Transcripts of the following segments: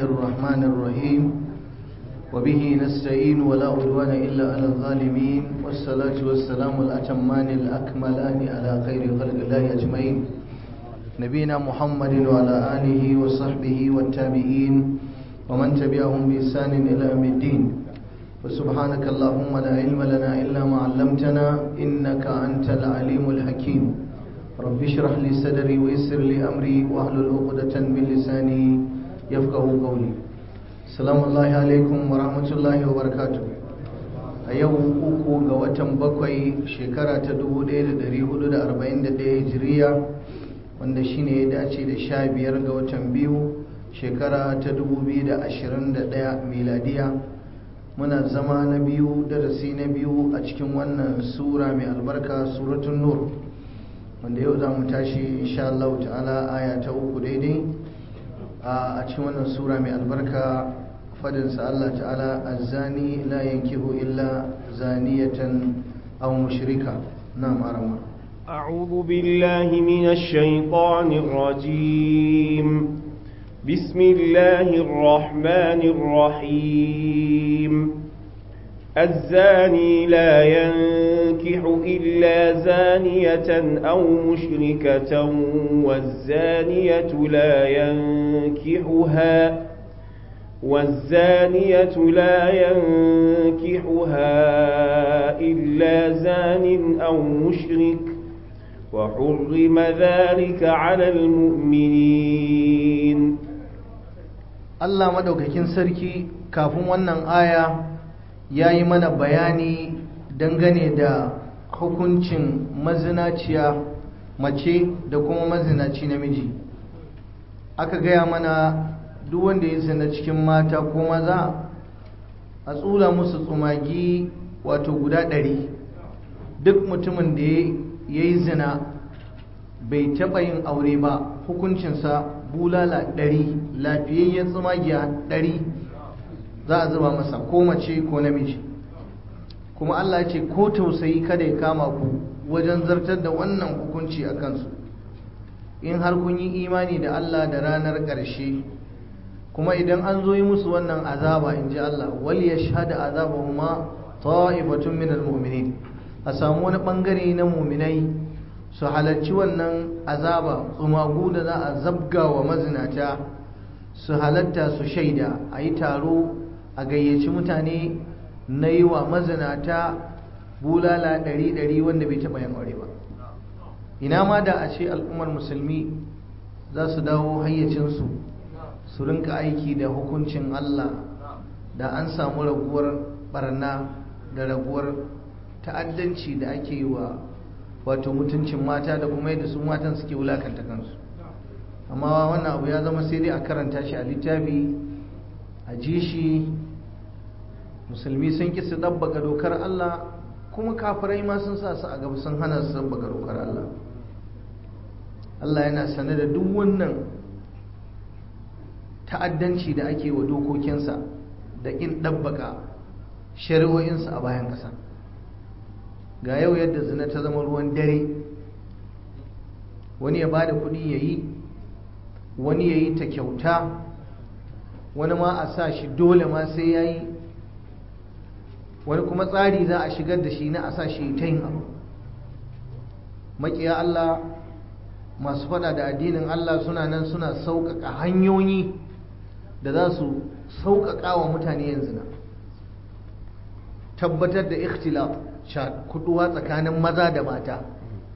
الرحمن الرحيم وبه نستعين ولا عدوان إلا على الظالمين والصلاة والسلام الأتمان الأكملان على خير خلق الله أجمعين نبينا محمد وعلى آله وصحبه والتابعين ومن تبعهم بإحسان إلى يوم الدين وسبحانك اللهم لا علم لنا إلا ما علمتنا إنك أنت العليم الحكيم رب اشرح لي صدري ويسر لي أمري واحلل عقدة من لساني يفقه قولي السلام الله عليكم ورحمة الله وبركاته a yau uku ga watan bakwai shekara ta 1441 hijiriya wanda shine ya dace da sha biyar ga watan biyu shekara ta 2021 miladiya muna zama na biyu darasi na biyu a cikin wannan sura mai albarka suratun nur wanda yau za mu tashi insha Allah ta'ala aya ta uku daidai a cikin wannan sura mai albarka fadinsa Allah ta'ala azzani la yankihu illa zaniyatan aw mushrika na'am arama أعوذ بالله من الشيطان الرجيم بسم الله الرحمن الرحيم الزاني لا ينكح إلا زانية أو مشركة والزانية لا ينكحها والزانية لا ينكحها إلا زان أو مشرك وحرم ذلك على المؤمنين Allah madaukakin sarki kafin wannan aya ya yi mana bayani dangane da hukuncin mazinaciya mace da kuma mazinaci namiji aka gaya mana duk wanda ya zina cikin mata ko maza a tsula musu tsumagi wato guda ɗari duk mutumin da ya yi zina bai taɓa yin aure ba hukuncinsa bulala ɗari lafiyayyen tsumagiya ɗari za a zuba masa ko mace ko namiji kuma Allah ce ko tausayi kada ya kama ku wajen zartar da wannan hukunci a kansu in har kun yi imani da Allah da ranar ƙarshe kuma idan an zo yi musu wannan azaba in ji Allah wal ya shahada azabahuma ta'ifatun minal mu'minin a samu wani bangare na mu'minai su halarci wannan azaba tsumagu da za a zabga wa mazinata su halatta su shaida a yi taro a gayyaci mutane na yi wa mazinata bulala ɗari-ɗari wanda bai taɓa yin aure ba ina ma da a ce al'ummar musulmi za su dawo hayyacinsu su rinka aiki da hukuncin Allah da an samu raguwar barna da raguwar ta'addanci da ake yi wa wato mutuncin mata da kuma yadda su matan suke wulakanta kansu amma wannan abu ya zama sai dai a karanta shi a littafi a ji shi musulmi sun ki su ɗabbaka dokar Allah kuma kafirai ma sun sa su a gaba sun hana su ɗabbaka dokar Allah Allah yana sane da duk wannan ta'addanci da ake wa dokokinsa da ƙin ɗabbaka shari'o'insa a bayan ƙasa ga yau yadda zina ta zama ruwan dare wani ya bada kuɗi ya yi wani ya yi ta kyauta wani ma a sa shi dole ma sai ya yi wani kuma tsari za a shigar da shi na a sa shi ta yin abu maƙiya Allah masu fada da addinin Allah suna nan suna sauƙaƙa hanyoyi da za su sauƙaƙa wa mutane yanzu na tabbatar da ikhtilaf kuduwa tsakanin maza da mata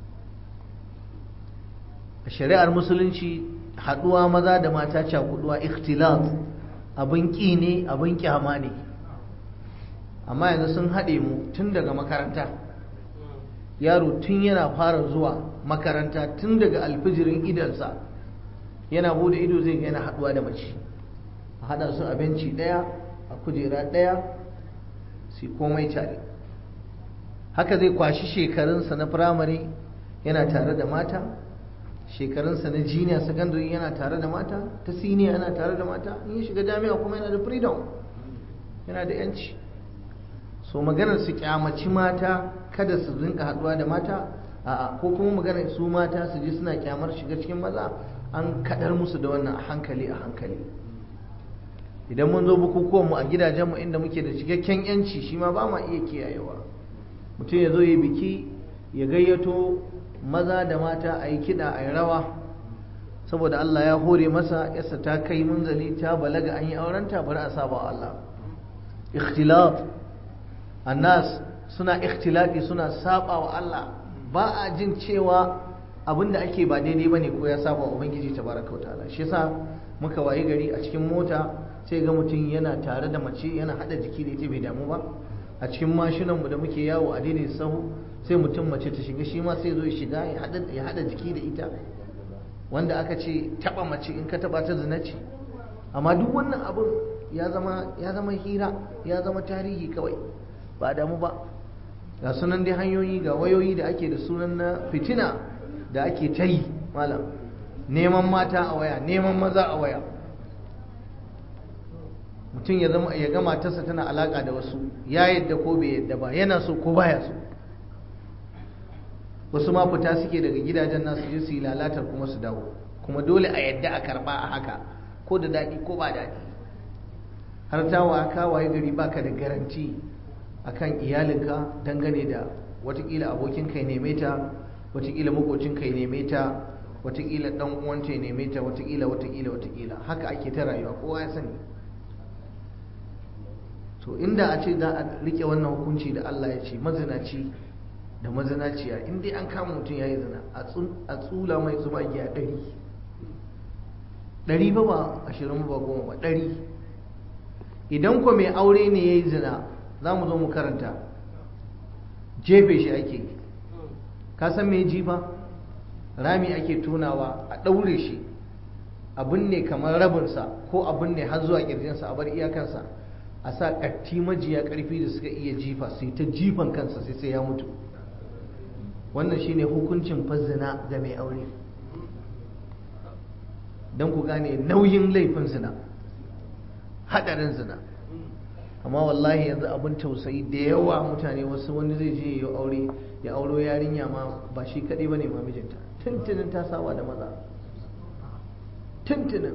a shari'ar musulunci haɗuwa maza da mata cakuduwa ikhtilaf abin ƙi ne abin ƙyama ne amma yanzu sun haɗe mu tun daga makaranta yaro tun yana fara zuwa makaranta tun daga alfijirin idansa yana bude ido zai yana haɗuwa da mace a haɗa su a benci ɗaya a kujera ɗaya su komai tare haka zai kwashi shekarunsa na firamare yana tare da mata shekarunsa na jiniya secondary yana tare da mata ta siniya yana tare da mata in ya shiga jami'a kuma yana da freedom yana da yanci so maganar su kyamaci mata kada su rinka haduwa da mata a'a ko kuma maganar su mata su ji suna kyamar shiga cikin maza an kadar musu da wannan a hankali a hankali idan mun zo bukukuwanmu a gidajenmu inda muke da cikakken yanci shi ma ba ma iya kiyayewa mutum ya zo yi biki ya gayyato maza da mata a yi kiɗa a yi rawa saboda Allah ya hore masa yasa ta kai munzali ta balaga an yi aurenta bari a saba wa Allah ikhtilaf annas suna ikhtilafi suna saba wa Allah ba a jin cewa abinda ake ba daidai bane ko ya saba wa ubangiji tabaraka wa ta'ala shi yasa muka wayi gari a cikin mota sai ga mutum yana tare da mace yana hada jiki da ita bai damu ba a cikin mashinan mu da muke yawo a daidai sahu sai mutum mace ta shiga shi ma sai zo ya shiga ya hada ya hada jiki da ita wanda aka ce taba mace in ka taba ta zina ce amma duk wannan abin ya zama ya zama hira ya zama tarihi kawai ba damu ba ga sunan dai hanyoyi ga wayoyi da ake da sunan na fitina da ake ta yi malam neman mata a waya neman maza a waya mutum ya zama ya ga matarsa tana alaka da wasu ya yadda ko bai yadda ba yana so ko baya so wasu ma fita suke daga gidajen nasu je su yi lalatar kuma su dawo kuma dole a yadda a karba a haka ko da daɗi ko ba daɗi har ta wa ka waye gari baka da garanti akan iyalinka dangane da watakila abokin kai neme ta watakila makocin kai neme ta watakila dan uwanta ya neme ta watakila watakila watakila haka ake ta rayuwa kowa ya sani to inda a ce za a rike wannan hukunci da Allah ya ce mazinaci da mazinaciya in dai an kama mutum ya yi zina a tsula mai zuba giya ɗari ɗari ba ba ashirin ba goma ba ɗari idan ko mai aure ne ya yi zina za mu zo mu karanta jefe shi ake ka san mai jifa rami ake tunawa a ɗaure shi abin ne kamar rabinsa ko abin ne har zuwa ƙirjinsa a bar iyakansa a sa ƙatti majiya ƙarfi da suka iya jifa sai ta jifan kansa sai sai ya mutu wannan shine hukuncin fazzina ga mai aure don ku gane nauyin laifin zina haɗarin zina amma wallahi yanzu abin tausayi da yawa mutane wasu wani zai je ya aure ya auro yarinya ma ba shi kaɗai ba ne ma mijinta tuntunin ta saba da maza tuntunin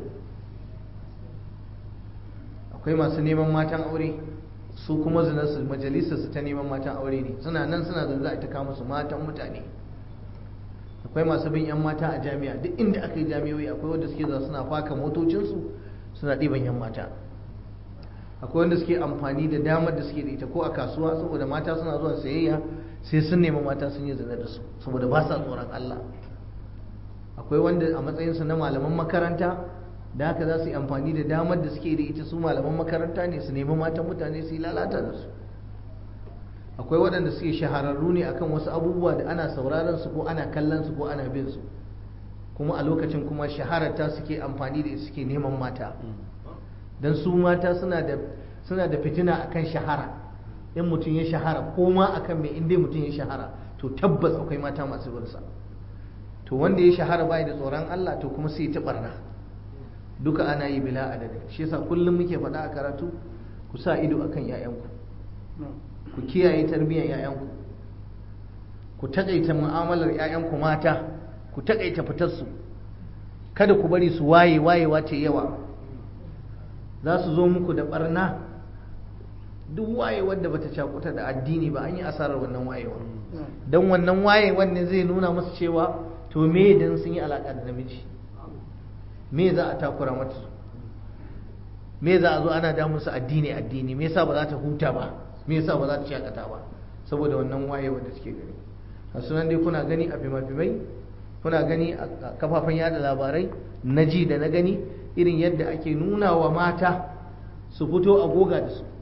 akwai masu neman matan aure su kuma zinarsu majalisarsu ta neman matan aure ne suna nan suna zanzu a ta kama su matan mutane akwai masu bin 'yan mata a jami'a duk inda aka yi jami'oi akwai wanda suke za suna faka motocinsu suna ɗiban 'yan mata akwai wanda suke amfani da damar da suke da ita ko a kasuwa saboda mata suna zuwa sayayya sai sun nemi mata sun yi zina da su saboda ba sa tsoron Allah akwai wanda a matsayinsu na malaman makaranta da haka za su yi amfani da damar da suke da ita su malaman makaranta ne su nemi matan mutane su yi lalata da su akwai waɗanda suke shahararru ne akan wasu abubuwa da ana sauraron su ko ana kallon su ko ana bin su kuma a lokacin kuma shahararta suke amfani da suke neman mata don su mata suna da suna da fitina akan shahara in mutum ya shahara ko ma akan mai inda mutum ya shahara to tabbas akwai mata masu binsa to wanda ya shahara bai da tsoron Allah to kuma sai ta barna duka ana yi bila adadi shi yasa kullum muke faɗa a karatu ku sa ido akan 'ya'yanku ku kiyaye tarbiyyar 'ya'yanku ku taƙaita mu'amalar 'ya'yanku mata ku taƙaita fitarsu kada ku bari su waye wayewa ce yawa za su zo muku da barna duk wayewar da bata cakuta da addini ba an yi asarar wannan wayewa don wannan wayewar ne zai nuna musu cewa to me idan sun yi alaƙa da namiji me za a takura mata me za a zo ana damun su addini addini me yasa ba za ta huta ba me yasa ba za ta shakata ba saboda wannan wayewa da suke gani a sunan dai kuna gani a fimafimai kuna gani a kafafen yada labarai na ji da na gani irin yadda ake nuna wa mata su fito a goga da su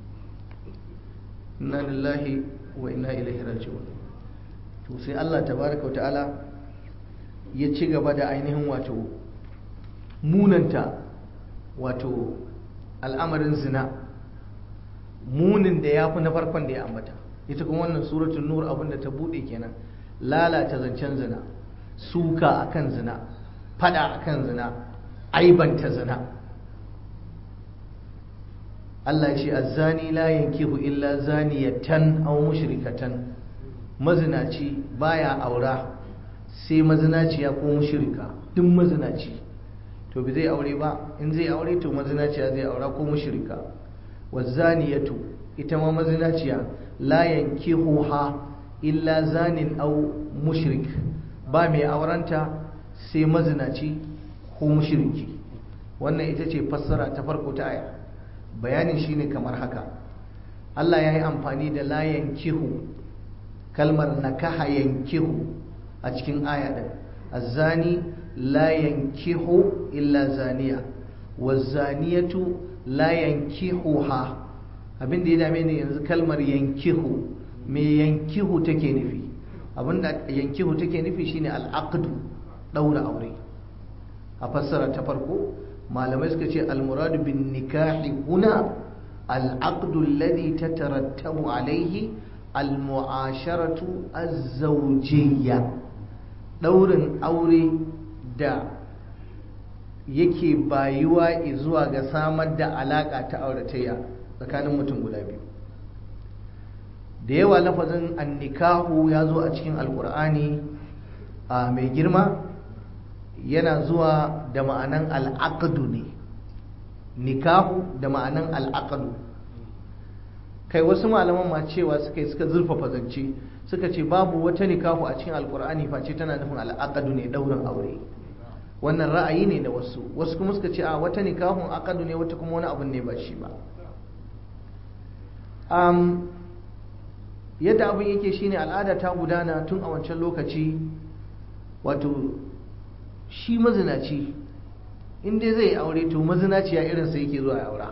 inna lillahi wa inna ilaihi raji'un to sai Allah tabaraka wa ta'ala ya ci gaba da ainihin wato munanta wato al'amarin zina munin da ya fi na farkon da ya ambata ita kuma wannan suratun nur abinda ta bude kenan lalata zancen zina suka akan zina fada akan zina aibanta zina Allah ce azzani la yankihu illa zaniyatan aw mushrikatan mazinaci baya aura sai mazinaciya ko mushrika duk mazinaci to bi zai aure ba in zai aure to mazinaciya zai aura ko mushrika wazaniyatu ita ma mazinaciya la yankihuha illa zanin aw mushrik ba mai aurenta sai mazinaci ko mushriki wannan ita ce fassara ta farko ta aya bayanin shine kamar haka Allah ya yi amfani da la yankihu kalmar nakaha yankihu a cikin aya din azzani la yankihu illa zaniya wazaniyatu la yankihuha abin da ya dame ni yanzu kalmar yankihu me yankihu take nufi abinda yankihu take nufi shine al'aqdu daura aure a fassara ta farko malamai suka ce almuradu bin nikahi huna al'aqdu alladhi tatarattabu alayhi almu'asharatu az-zawjiyya daurin aure da yake bayuwa zuwa ga samar da alaka ta auratayya tsakanin mutum guda biyu da yawa lafazin annikahu ya zo a cikin alkur'ani a mai girma yana zuwa da ma'anan al'aqdu ne nikahu da ma'anan al'aqdu kai wasu malaman ma cewa suka yi suka zurfafa zance suka ce babu wata nikahu a cikin alkur'ani face tana nufin al'aqdu ne daurin aure wannan ra'ayi ne da wasu wasu kuma suka ce a wata nikahun aqdu ne wata kuma wani abu ne ba shi ba um, yadda abin yake shine al'ada ta gudana tun a wancan lokaci wato shi mazinaci inda zai aure to mazinaciya irinsa yake zuwa aura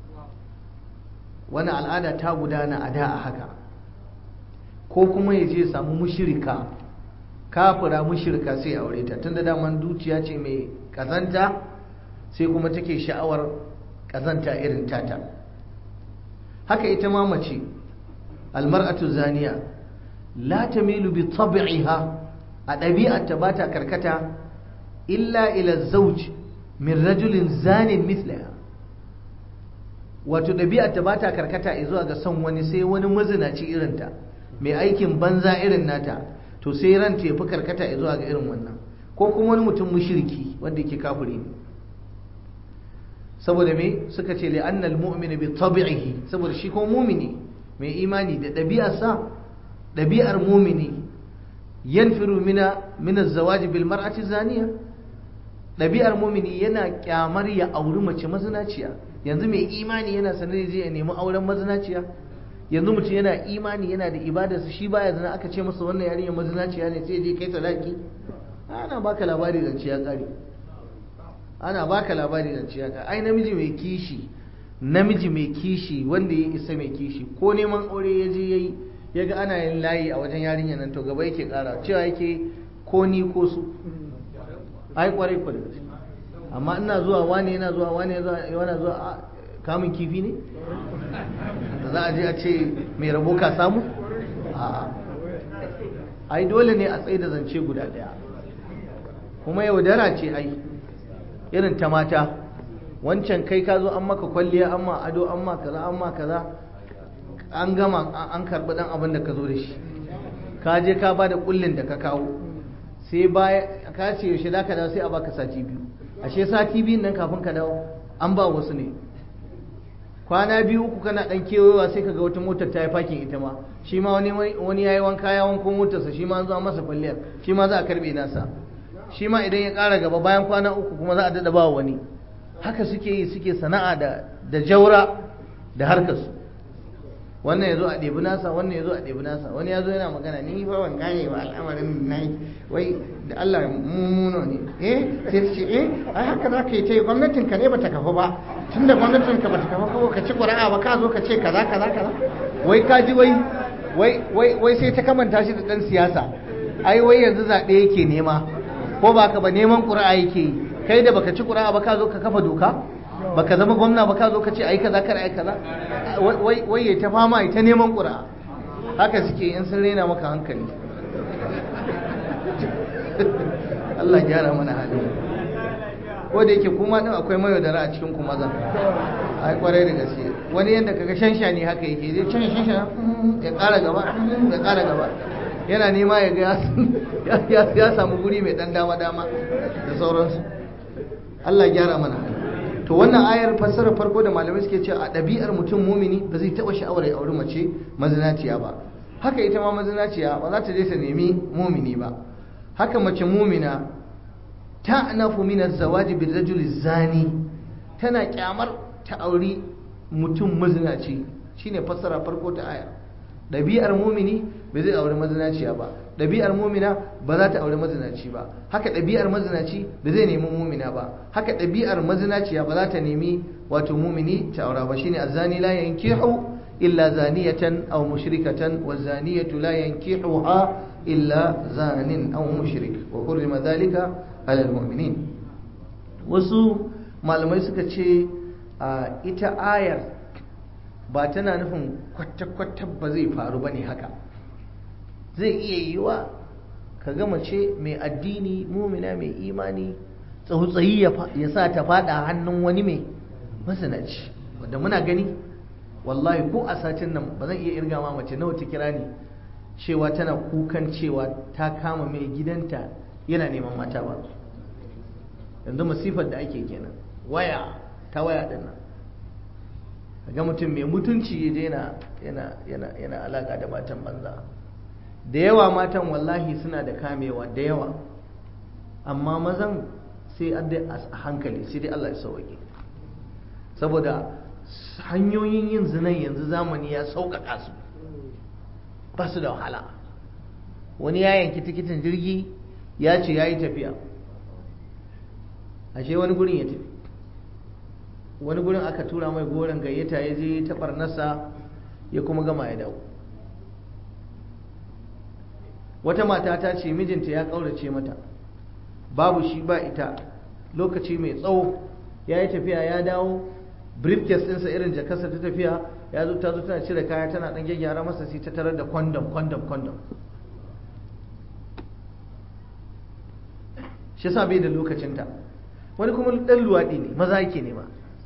wani al'ada ta gudana a da a haka ko kuma ya je samu mushirika kafira mushirika sai aure ta tunda daman dukiya ce mai kazanta sai kuma take sha'awar kazanta irin tata haka ita ma mace almar'atu zaniya la tamilu bi tab'iha a ɗabi'arta ba ta karkata illa ila zawj min rajulin zanin mithlaha wato ɗabi'arta ba ta karkata zuwa ga son wani sai wani mazinaci irinta mai aikin banza irin nata to sai ranta ya fi karkata zuwa ga irin wannan ko kuma wani mutum mushriki wanda yake kafiri ne saboda me suka ce li annal mu'min bi tabi'ihi saboda shi ko mumini mai imani da ɗabi'arsa ɗabi'ar mumini yanfiru mina min az-zawaj bil mar'ati zaniya ɗabi'ar mumini yana kyamar ya auri mace mazinaciya yanzu mai imani yana sanar zai ya nemi auren mazinaciya yanzu mutum yana imani yana da ibadarsa shi baya zina aka ce masa wannan yarinya mazinaciya ne sai je kai sadaki ana baka labari zance ya kare ana baka labari zance ya kare ai namiji mai kishi namiji mai kishi wanda ya isa mai kishi ko neman aure ya je yayi ya ga ana yin layi a wajen yarinya nan to gaba yake kara cewa yake ko ni ko su ai kwarai kwarai amma ina zuwa wani yana zuwa wani yana zuwa kamun kifi ne da za a je a ce mai rabo ka samu ai dole ne a tsaye da zance guda daya kuma yaudara ce ai irin ta mata wancan kai ka zo an maka kwalliya an ma ado an ma kaza an ma kaza an gama an karbi dan abin da ka zo da shi ka je ka ba da kullin da ka kawo sai baya ka ce yaushe da ka dawo sai a baka sati biyu ashe sati biyun nan kafin ka dawo an ba wasu ne kwana biyu uku kana dan kewayewa sai kaga wata motar ta yi fakin ita ma shi ma wani wani yayi wanka ya wanko motarsa shi ma an zo an masa kwalliyar shi ma za a karbe nasa shi ma idan ya ƙara gaba bayan kwana uku kuma za a dada ba wani haka suke yi suke sana'a da da jaura da harkar su wannan yazo a ɗebi nasa wannan yazo a ɗebi nasa wani yazo yana magana ni fa ban gane ba al'amarin nayi wai da Allah mummuno ne eh sai ce eh ai haka za ka yi ta yi gwamnatin ka ne bata kafa ba tunda gwamnatin ka bata kafa ko ka ci ƙura'a ba ka zo ka ce kaza kaza kaza wai ka ji wai wai wai wai sai ta kamanta shi da dan siyasa ai wai yanzu zaɓe yake nema ko ba ka ba neman ƙura'a yake yi kai da baka ci ƙura'a ba ka zo ka kafa doka baka zama gwamna ba ka zo ka ce ai kaza kar ai kaza wai wai ya ta fama ya ta neman ƙura'a haka suke in sun rena maka hankali Allah gyara mana hali ko da yake kuma din akwai mayo da a cikin ku maza ai kwarai da gaske wani yanda kaga shansha ne haka yake zai can shansha ya ƙara gaba ya ƙara gaba yana nema ya ga ya samu guri mai dan dama dama da sauransu Allah gyara mana hali to wannan ayar fassara farko da malamai suke cewa a ɗabi'ar mutum mumini ba zai taɓa sha'awar ya auri mace mazinaciya ba haka ita ma mazinaciya ba za ta je ta nemi mumini ba haka mace mumina ta anafu min az-zawaji bir rajul zani tana kyamar ta auri mutum mazinaci shine fassara farko ta aya ɗabi'ar mumini ba zai auri mazinaciya ba ɗabi'ar mumina ba za ta auri mazinaci ba haka ɗabi'ar mazinaci ba zai nemi mumina ba haka ɗabi'ar mazinaciya ba za ta nemi wato mumini ta aura ba shine azani la yankihu illa zaniyatan aw mushrikatan wa zaniyatu la yankihuha illa zanin aw mushrik wa hurrima dhalika ala almu'minin wasu malamai suka ce ita ayar ba tana nufin kwata-kwata ba zai faru ba ne haka zai iya yiwa ka gama ce mai addini mumina mai imani tsautsayi ya sa ta fada hannun wani mai masanaci wadda muna gani wallahi ko a satin nan ba zan iya irga ma mace nawa ta kira ni cewa tana kukan cewa ta kama mai gidanta yana neman mata ba yanzu masifar da ake kenan waya ta waya din nan ga mutum mai mutunci ya je yana yana alaka da matan banza da yawa matan wallahi suna da kamewa da yawa amma mazan sai a hankali sai dai Allah ya sauke saboda hanyoyin yin zinan yanzu zamani ya sauƙaƙa su ba su da wahala wani ya yanki tikitin jirgi ya ce ya yi tafiya ashe wani gurin ya tafi wani gurin aka tura mai goron gayyata ya je ta barnasa ya kuma gama ya dawo wata mata ta ce mijinta ya ƙaurace mata babu shi ba ita lokaci mai tsawo ya yi tafiya ya dawo briefcase ɗinsa irin jakarsa ta tafiya ya zo ta zo tana cire kaya tana ɗan gyaggyara masa sai ta tarar da kwandam kwandam kwandam shi sa bai da lokacinta wani kuma ɗan luwaɗi ne maza yake nema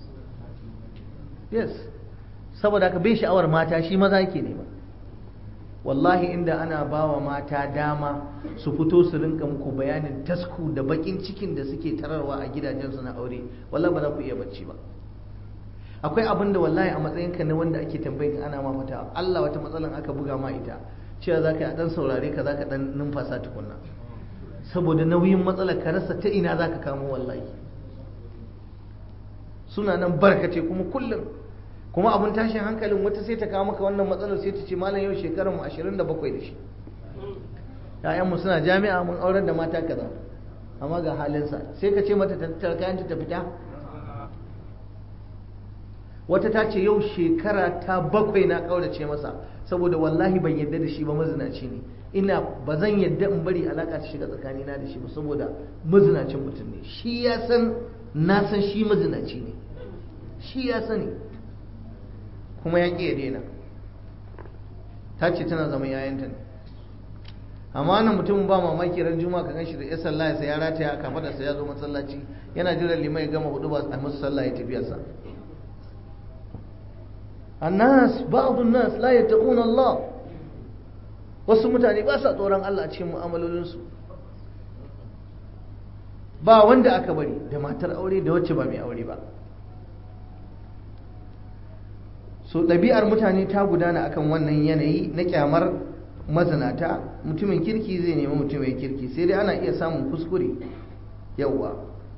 yes saboda haka bai sha'awar mata shi maza yake nema wallahi inda ana bawa mata dama su fito su rinka muku bayanin tasku da bakin cikin da suke tararwa a gidajensu na aure wallahi ba za ku iya bacci ba akwai abin da wallahi a matsayinka na wanda ake tambayin ana ma fata Allah wata matsalan aka buga ma ita cewa za ka yi a ɗan saurare ka za ka ɗan numfasa tukunna saboda nauyin matsalar ka rasa ta ina za ka kamo wallahi suna nan barkace kuma kullum kuma abin tashin hankalin wata sai ta kawo maka wannan matsalar sai ta ce malam yau shekarar mu 27 da shi ƴaƴanmu suna jami'a mun aurar da mata kaza amma ga halinsa sai ka ce mata ta kayan ta fita wata ta ce yau shekara ta bakwai na kaurace masa saboda wallahi ban yadda da shi ba mazinaci ne ina ba zan yadda in bari alaka ta shiga tsakanina da shi ba saboda mazinacin mutum ne shi ya san na san shi mazinaci ne shi ya sani kuma ya ƙi ya daina ta ce tana zama yayanta ne amma nan mutumin ba mamaki ran juma ka ganshi da ya sallah ya ya rataya a kafa sa ya zo masallaci yana jiran limai gama hudu ba a musu sallah ya tafiya sa annas ba'dun nas la yattaquna Allah wasu mutane ba sa tsoron Allah a cikin mu'amalolinsu ba wanda aka bari da matar aure da wacce ba mai aure ba so ɗabi'ar mutane ta gudana akan wannan yanayi na kyamar mazinata mutumin kirki zai nemi mutumin kirki sai dai ana iya samun kuskure yauwa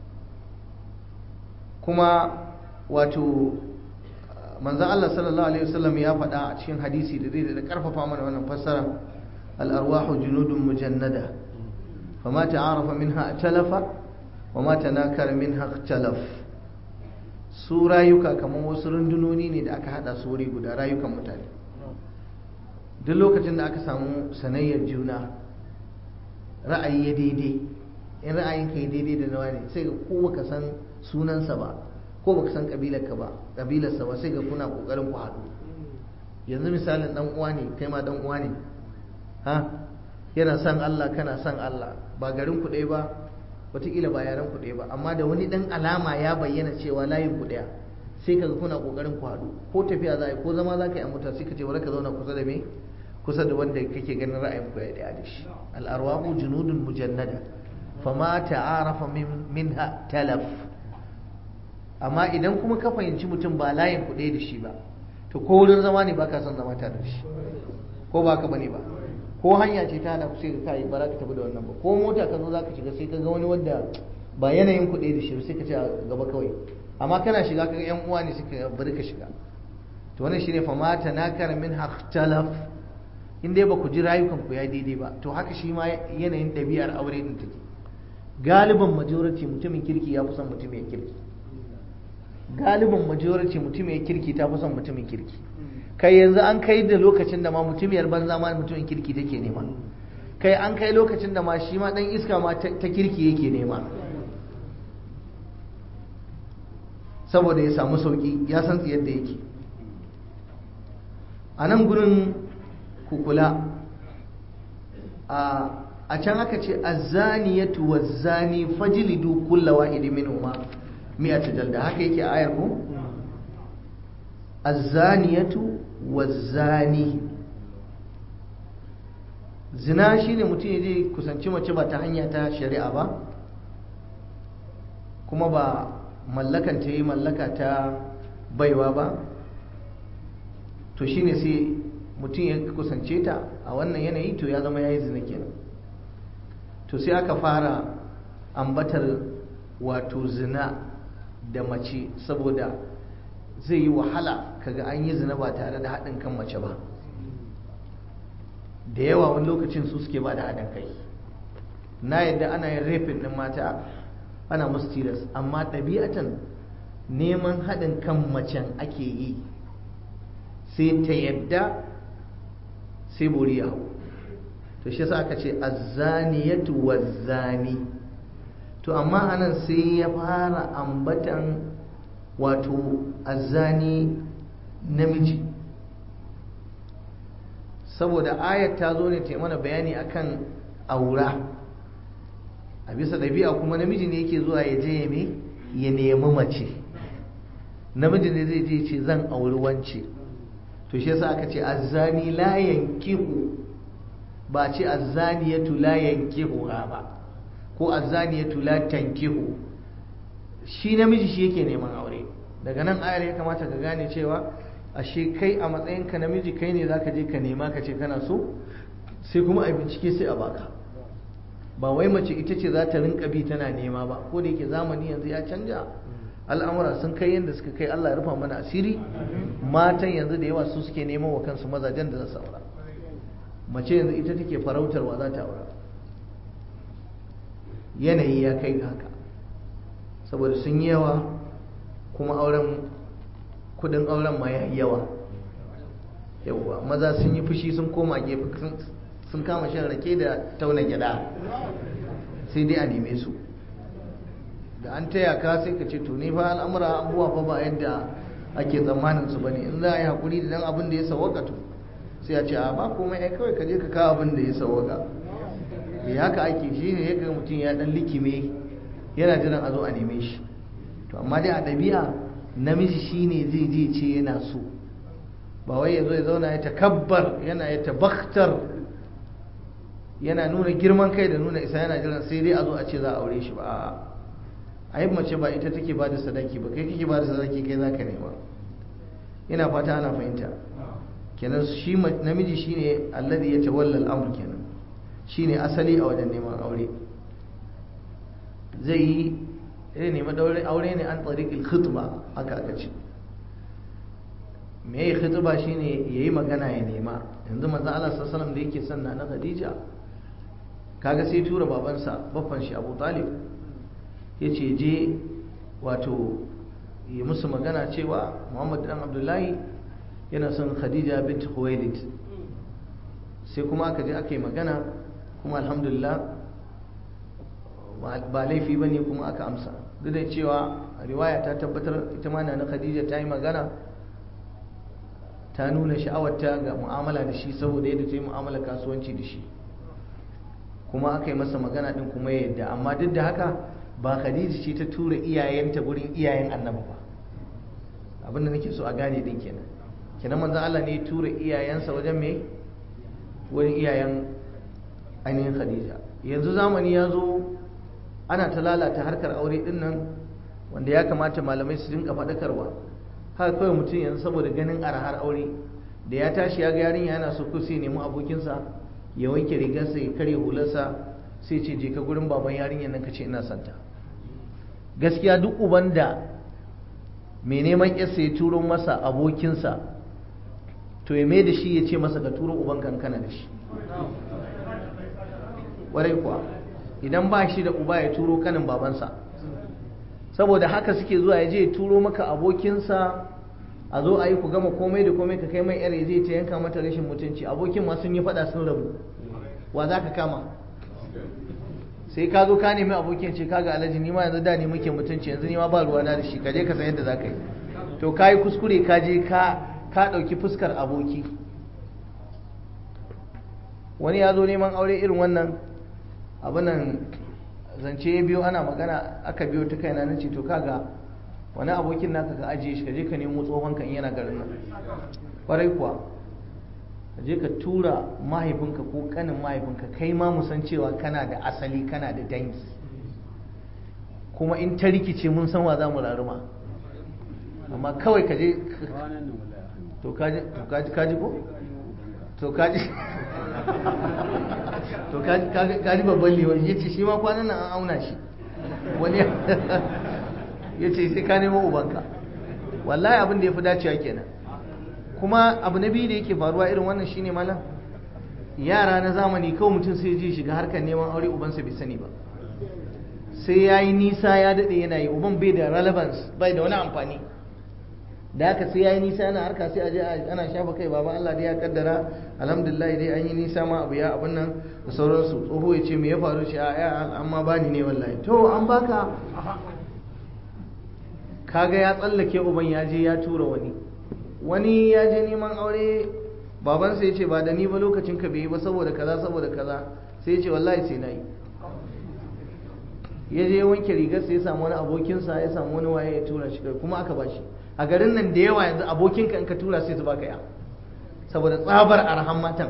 kuma wato manzan Allah sallallahu alaihi wasallam ya faɗa a cikin hadisi da zai da ƙarfafa mana wannan fassara al'arwahu junudun mujannada fama ta'arafa minha talafa wa ma tanakara minha talaf su rayuka kamar wasu rundunoni ne da aka hada su wuri guda rayukan mutane duk lokacin da aka samu sanayyar juna ra'ayi ya daidai in ra'ayin ka yi daidai da nawa ne sai ga ko baka san sunansa ba ko baka san kabilarka ba kabilarsa ba sai ga kuna kokarin ku haɗu yanzu misalin dan uwa ne kai ma dan uwa ne ha yana son Allah kana son Allah ba garin ku ɗaya ba wataƙila ba yaren ku ɗaya ba amma da wani ɗan alama ya bayyana cewa layin ku ɗaya sai kaga kuna ƙoƙarin ku haɗu ko tafiya za a yi ko zama za ka yi a mota sai ka ce bari ka zauna kusa da me kusa da wanda kake ganin ra'ayin ku ya ɗaya da shi al'arwahu junudun mujannada fama ta'arafa minha talaf amma idan kuma ka fahimci mutum ba layin kuɗe da shi ba to ko wurin zama ne ba ka son zama tare da shi ko ba ka bane ba ko hanya ce ta hana ku sai ka kai ba za ka tafi da wannan ba ko mota ka zo za ka shiga sai ka ga wani wanda ba yanayin kuɗe da shi sai ka ce a gaba kawai amma kana shiga ka ga yan uwa ne suka bari ka shiga to wannan shine fa mata nakar min hakhtalaf in dai ba ku ji rayukan ku ya daidai ba to haka shi ma yanayin ɗabi'ar aure din take galiban majority mutumin kirki ya fi son mutumin kirki galiban majority mutumin kirki ta fi son mutumin kirki kai yanzu an kai da lokacin da ma mutumiyar banza ma mutumin kirki take nema kai an kai lokacin da ma shi ma dan iska ma ta kirki yake nema saboda ya samu sauki ya san tsiyar da yake a nan gurin kukula a can aka ce azzaniyatu wazzani fajlidu kulla wahidi minhuma mi'ata jalda haka yake a ayar ko azzaniyatu wazzani zina shine mutum ya je kusanci mace ba ta hanya ta shari'a ba kuma ba mallakan ta yi mallaka ta baiwa ba to shine sai mutum ya kusance ta a wannan yanayi to ya zama ya yi zina kenan to sai aka fara ambatar wato zina da mace saboda zai yi wahala kaga an yi zina ba tare da haɗin kan mace ba da yawa wani lokacin su suke ba da haɗin kai na yadda ana yin rafin ɗin mata ana musu tilas amma ɗabi'atan neman haɗin kan macen ake yi sai ta yadda sai buri ya hau to shi yasa aka ce azzaniyatu wazzani to amma anan sai ya fara ambatan wato azzani namiji saboda ayat ta zo ne ta mana bayani akan aura a bisa ɗabi'a kuma namiji ne yake zuwa ya je ya me ya nemi mace namiji ne zai je ce zan auri wance to shi yasa aka ce azzani la yankihu ba ce azzaniyatu la yankihu ba ko azzaniyatu la tankihu shi namiji shi yake neman aure daga nan ayar ya kamata ka gane cewa ashe kai a matsayinka namiji kai ne zaka je ka nema ka ce kana so sai kuma a bincike sai a baka ba wai mace ita ce za ta rinka bi tana nema ba ko da yake zamani yanzu ya canja al'amura sun kai yadda suka kai Allah ya rufa mana asiri matan yanzu da yawa su suke neman wa kansu mazajen da za su aura mace yanzu ita take farautarwa za ta aura yanayi ya kai ga haka saboda sun yi yawa kuma auren kudin auren ma ya yi yawa yawa maza sun yi fushi sun koma gefe sun kama shan rake da tauna gyada sai dai a neme su da an taya ka sai ka ce to ne fa al'amura abubuwa fa ba yadda ake tsammanin su bane in za a yi hakuri da dan abin da ya sawaka to sai a ce a ba komai ai kawai ka je ka kawo abin da ya sawaka eh haka ake shi ne ya ga mutum ya dan likime yana jiran a zo a neme shi to amma dai a ɗabi'a namiji shine zai je ce yana so ba wai ya zo ya zauna ya takabbar yana ya tabaktar yana nuna girman kai da nuna isa yana jiran sai dai a zo a ce za a aure shi ba a'a ai mace ba ita take ba da sadaki ba kai kake ba da sadaki kai za ka nema ina fata ana fahimta kenan shi namiji shine alladhi yatawalla al-amr kenan shine asali a wajen neman aure zai yi zai nemi aure ne an tariqil khitba haka aka ce me yayi khitba shine yayi magana ya nema yanzu manzo Allah sallallahu alaihi wasallam da yake son na Khadija kaga sai tura babansa baffan shi Abu Talib ya ce je wato yi musu magana cewa muhammad dan abdullahi yana son khadija bint khuwailid sai kuma aka je aka yi magana kuma alhamdulillah ba laifi ba ne kuma aka amsa duk da cewa riwaya ta tabbatar ita ma na khadija ta yi magana ta nuna sha'awarta ga mu'amala da shi saboda yadda ta yi mu'amala kasuwanci da shi kuma aka yi masa magana din kuma yadda amma duk da haka ba khadija ce ta tura iyayenta gurin iyayen annabi ba abinda nake so a gane din kenan kenan manzo Allah ne ya tura iyayensa wajen me wurin iyayen ainihin khadija yanzu zamani ya zo ana ta lalata harkar aure din nan wanda ya kamata malamai su dinka faɗakarwa haka kawai mutum yanzu saboda ganin arhar aure da ya tashi ya ga yarinya yana so ko sai nemi abokinsa ya wanke rigarsa ya karya hularsa sai ce je ka gurin baban yarinyar nan ka ce ina santa gaskiya duk uban da mai neman yarsa ya turo masa abokinsa to ya mai da shi ya ce masa ka turo uban kankana da shi warai kuwa idan ba shi da uba ya turo kanin babansa saboda haka suke zuwa ya je ya turo maka abokinsa a zo a yi ku gama komai da komai ka kai mai yar zai ta yanka mata rashin mutunci abokin ma sun yi fada sun rabu wa za ka kama sai ka zo ka nemi abokin ce kaga alhaji ni ma yanzu da ne muke mutunci yanzu ni ma ba ruwa da shi ka je ka san yadda za ka yi to ka yi kuskure ka je ka ka ɗauki fuskar aboki wani ya zo neman aure irin wannan abinan zance ya biyo ana magana aka biyo ta kaina na ce to kaga wani abokin naka ka ajiye shi ka je ka nemo tsohon kan yana garin nan kwarai kuwa ka je ka tura mahaifinka ko kanin mahaifinka kai ma musan cewa kana da asali kana da dangi kuma in ta rikice mun san wa za mu raruma amma kawai ka je to kaji ko to kaji to kaji babban liwan ya ce shi ma kwanan nan an auna shi wani ya ce sai ka nemo ubanka wallahi abin da ya fi dacewa kenan kuma abu na biyu da yake faruwa irin wannan shine malam yara na zamani kawai mutum sai je shiga harkar neman aure ubansa bai sani ba sai ya yi nisa ya daɗe yana yi uban bai da relevance bai da wani amfani da haka sai ya yi nisa yana harka sai a je ana shafa kai baba Allah dai ya kaddara alhamdulillah dai an yi nisa ma abu ya abun nan da sauransu tsoho ya ce me ya faru shi a ya amma bani ne wallahi to an baka kaga ya tsallake uban ya je ya tura wani wani ya je neman aure babansa ya ce ba da ni ba lokacin ka bai ba saboda kaza saboda kaza sai ya ce wallahi sai na yi ya je wanke rigarsa ya samu wani abokinsa ya samu wani waye ya tura shi kuma aka ba shi a garin nan da yawa yanzu abokinka in ka tura sai su baka ya saboda tsabar arhan matan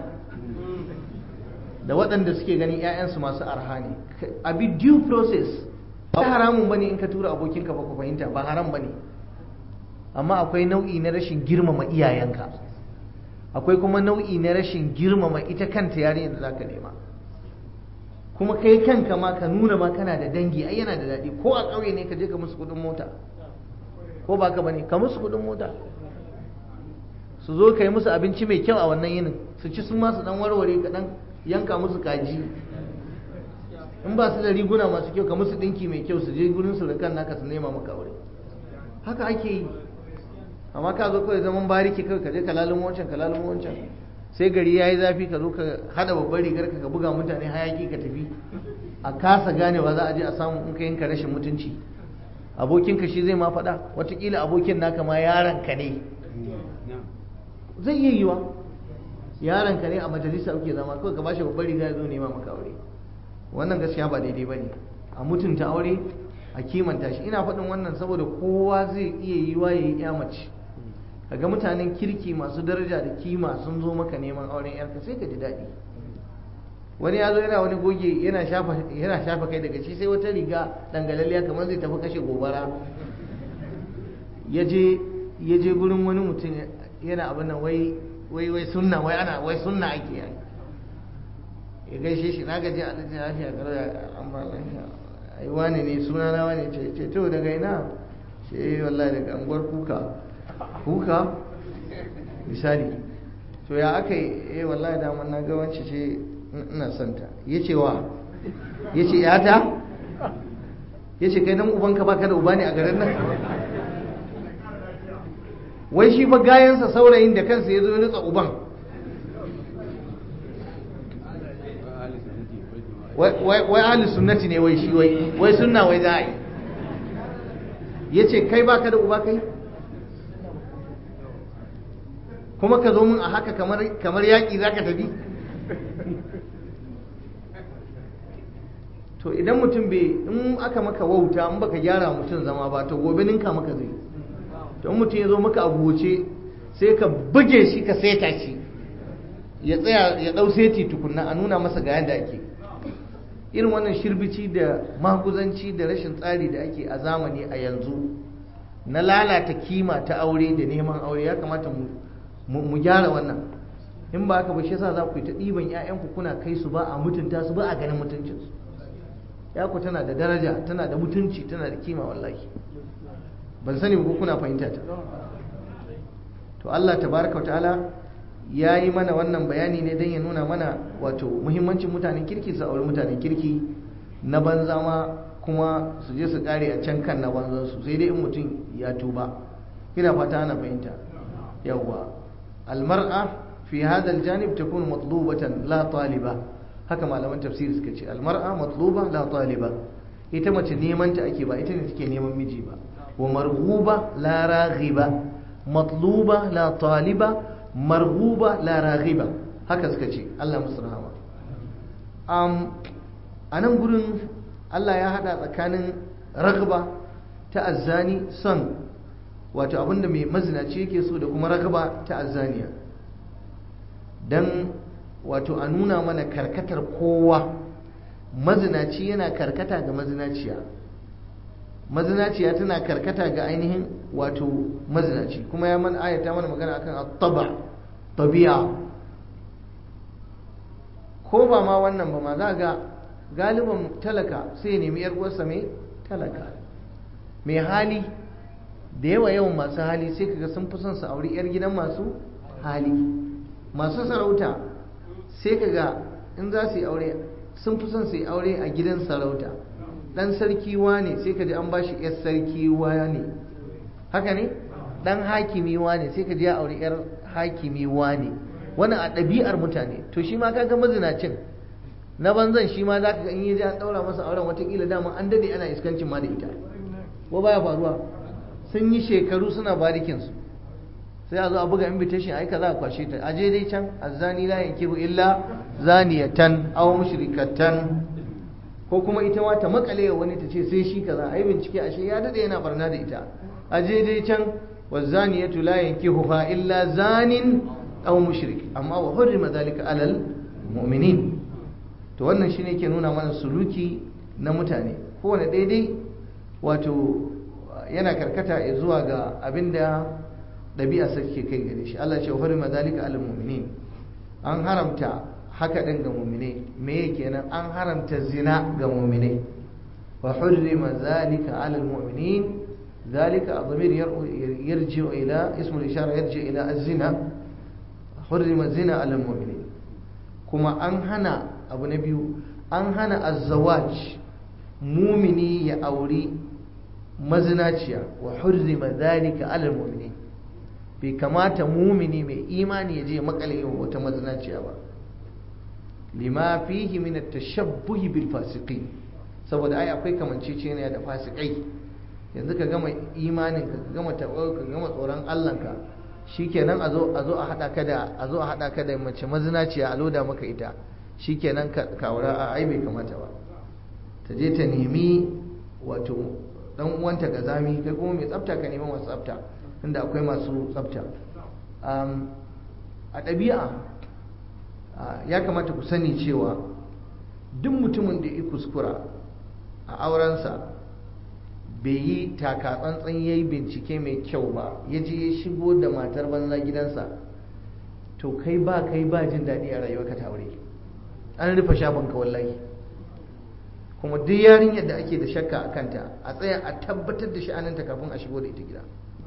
da waɗanda suke ganin 'ya'yansu masu arha ne a bi due process ba haramun bane in ka tura abokinka ba ku fahimta ba haram bane amma akwai nau'i na rashin girmama iyayenka akwai kuma nau'i na rashin girmama ita kanta yarinyar da zaka nema kuma kai kanka ma ka nuna ma kana da dangi ai yana da daɗi ko a ƙauye ne ka je ka musu kuɗin mota ko ba ka bane ka musu kuɗin mota su zo ka yi musu abinci mai kyau a wannan yinin su ci su ma su dan warware ka dan yanka musu kaji in ba su da riguna masu kyau ka musu dinki mai kyau su je gurin su da kan naka su nema maka aure haka ake yi amma ka zo kawai zaman bariki kawai ka je ka lalimo wancan ka lalimo wancan sai gari ya yi zafi ka zo ka hada babbar rigar ka buga mutane hayaki ka tafi a kasa ganewa za a je a samu in ka yanka rashin mutunci abokinka shi zai ma faɗa watakila abokin naka ma yaranka ne zai iya yiwa yaranka ne a majalisa uke zama kawai ka ba shi babbar riga ya zo nema maka aure wannan gaskiya ba daidai ba ne a mutunta aure a kimanta shi ina faɗin wannan saboda kowa zai iya yiwa ya yi mace kaga mutanen kirki masu daraja da kima sun zo maka neman auren yarka sai ka ji daɗi wani ya zo yana wani goge yana shafa kai daga shi sai wata riga dangalalliya kamar zai tafi kashe gobara ya je gurin wani mutum yana abin nan wai wai wai sunna wai ana wai sunna ake yi ya gaishe shi na gaji a lajin lafiya karo ya amma lafiya ai wani ne suna na wani ce ce to daga ina ce wallahi daga anguwar kuka kuka misali to ya aka yi eh wallahi da na ga wance ce ina son ta yace wa yace yata yace kai dan ubanka baka da uba ne a garin nan wai shi fa gayansa saurayin da kansa ya zo ya nutsa uban wai ahli sunnati ne wai shi wai wai sunna wai za a yi ya ce kai baka da uba kai kuma ka zo mun a haka kamar yaƙi za ka tafi to idan mutum bai in aka maka wauta in baka gyara mutum zama ba to gobe ninka maka zai to in mutum ya zo maka a goce sai ka buge shi ka seta shi ya tsaya ya dau seti tukunna a nuna masa ga yadda ake irin wannan shirbici da maguzanci da rashin tsari da ake a zamani a yanzu na lalata kima ta aure da neman aure ya kamata mu gyara wannan in ba haka ba shi yasa za ku yi ta ɗiban 'ya'yanku kuna kai su ba a mutunta su ba a ganin mutuncinsu ya ku tana da daraja tana da mutunci tana da kima wallahi ban sani ba kuna fahimta ta to Allah tabaraka wa ta'ala ya yi mana wannan bayani ne don ya nuna mana wato muhimmancin mutanen kirki su auri mutanen kirki na banza ma kuma su je su kare a can kan na banzansu sai dai in mutum ya tuba ina fata ana fahimta yawwa almar'a fi hada aljanib takunu matlubatan la taliba haka malaman tafsiri suka ce almar'a matluba la taliba ita mace neman ta ake ba ita ne take neman miji ba wa marghuba la raghiba matluba la taliba marghuba la raghiba haka suka ce Allah musu rahama um, a nan gurin Allah ya hada tsakanin ragba ta azzani son wato abinda mai mazinaci yake so da kuma ragba ta azzaniya dan wato a nuna mana karkatar kowa mazinaci yana karkata ga mazinaciya mazinaciya tana karkata ga ainihin wato mazinaci kuma ya man ayata mana magana akan at-taba tabi'a ko ba ma wannan ba ma za ga galiban talaka sai nemi yar uwarsa mai talaka mai hali da yawa yawan masu hali sai kaga sun fi son su auri yar gidan masu hali masu sarauta sai kaga in za su yi aure sun fi son su yi aure a gidan sarauta dan sarki wane sai ka ji an bashi yar sarki wane haka ne dan hakimi wane sai ka ji ya aure yar hakimi wane wani a ɗabi'ar mutane to shi ma kaga mazinacin na banzan shi ma zaka ga in yi an daura masa auren watakila dama an dade ana iskancin ma da ita ko baya faruwa sun yi shekaru suna barikin su sai a zo a buga invitation ai kaza a kwashe ta aje dai can azzani la yankihu illa zaniyatan aw mushrikatan ko kuma ita ma ta makale wani ta ce sai shi kaza ai bincike ashe ya dade yana barna da ita aje dai can wazaniyatu la yankihuha illa zanin aw mushrik amma wa hurrima dhalika alal mu'minin to wannan shine ke nuna mana suluki na mutane kowane daidai wato yana karkata zuwa ga abinda ɗabi'a ke kai gare shi Allah ce wa hurrima dhalika alal mu'minin an haramta haka ɗin ga mu'minai me kenan an haramta zina ga mu'minai wa hurrima dhalika alal mu'minin ذلك الضمير يرجع إلى اسم الإشارة يرجع إلى الزنا حرم الزنا على المؤمنين كما أنهنا أبو نبي أنهنا الزواج مؤمني يا أوري مزناتيا وحرم ذلك على المؤمنين bai kamata mumini mai imani ya je makale wata mazinaciya ba lima fihi min at-tashabbuh bil fasiqin saboda ai akwai kamanceceniya da fasikai yanzu ka gama imanin ka gama taɓa ka gama tsoron Allah ka shikenan a zo a zo a hada ka da a zo a hada ka da mace mazinaciya a loda maka ita shikenan ka kawura a ai bai kamata ba ta je ta nemi wato dan uwanta ga zami kai kuma mai tsafta ka nemi masu tsafta inda akwai masu tsafta a ɗabi'a ya kamata ku sani cewa duk mutumin da ya kuskura a aurensa bai yi taka tsantsan ya yi bincike mai kyau ba ya je ya shigo da matar banza gidansa to kai ba kai ba jin daɗi a rayuwa ka aure an rufe shafinka wallahi kuma duk yarinyar da ake da shakka a kanta a tsaya a tabbatar da sha'aninta kafin a shigo da ita gida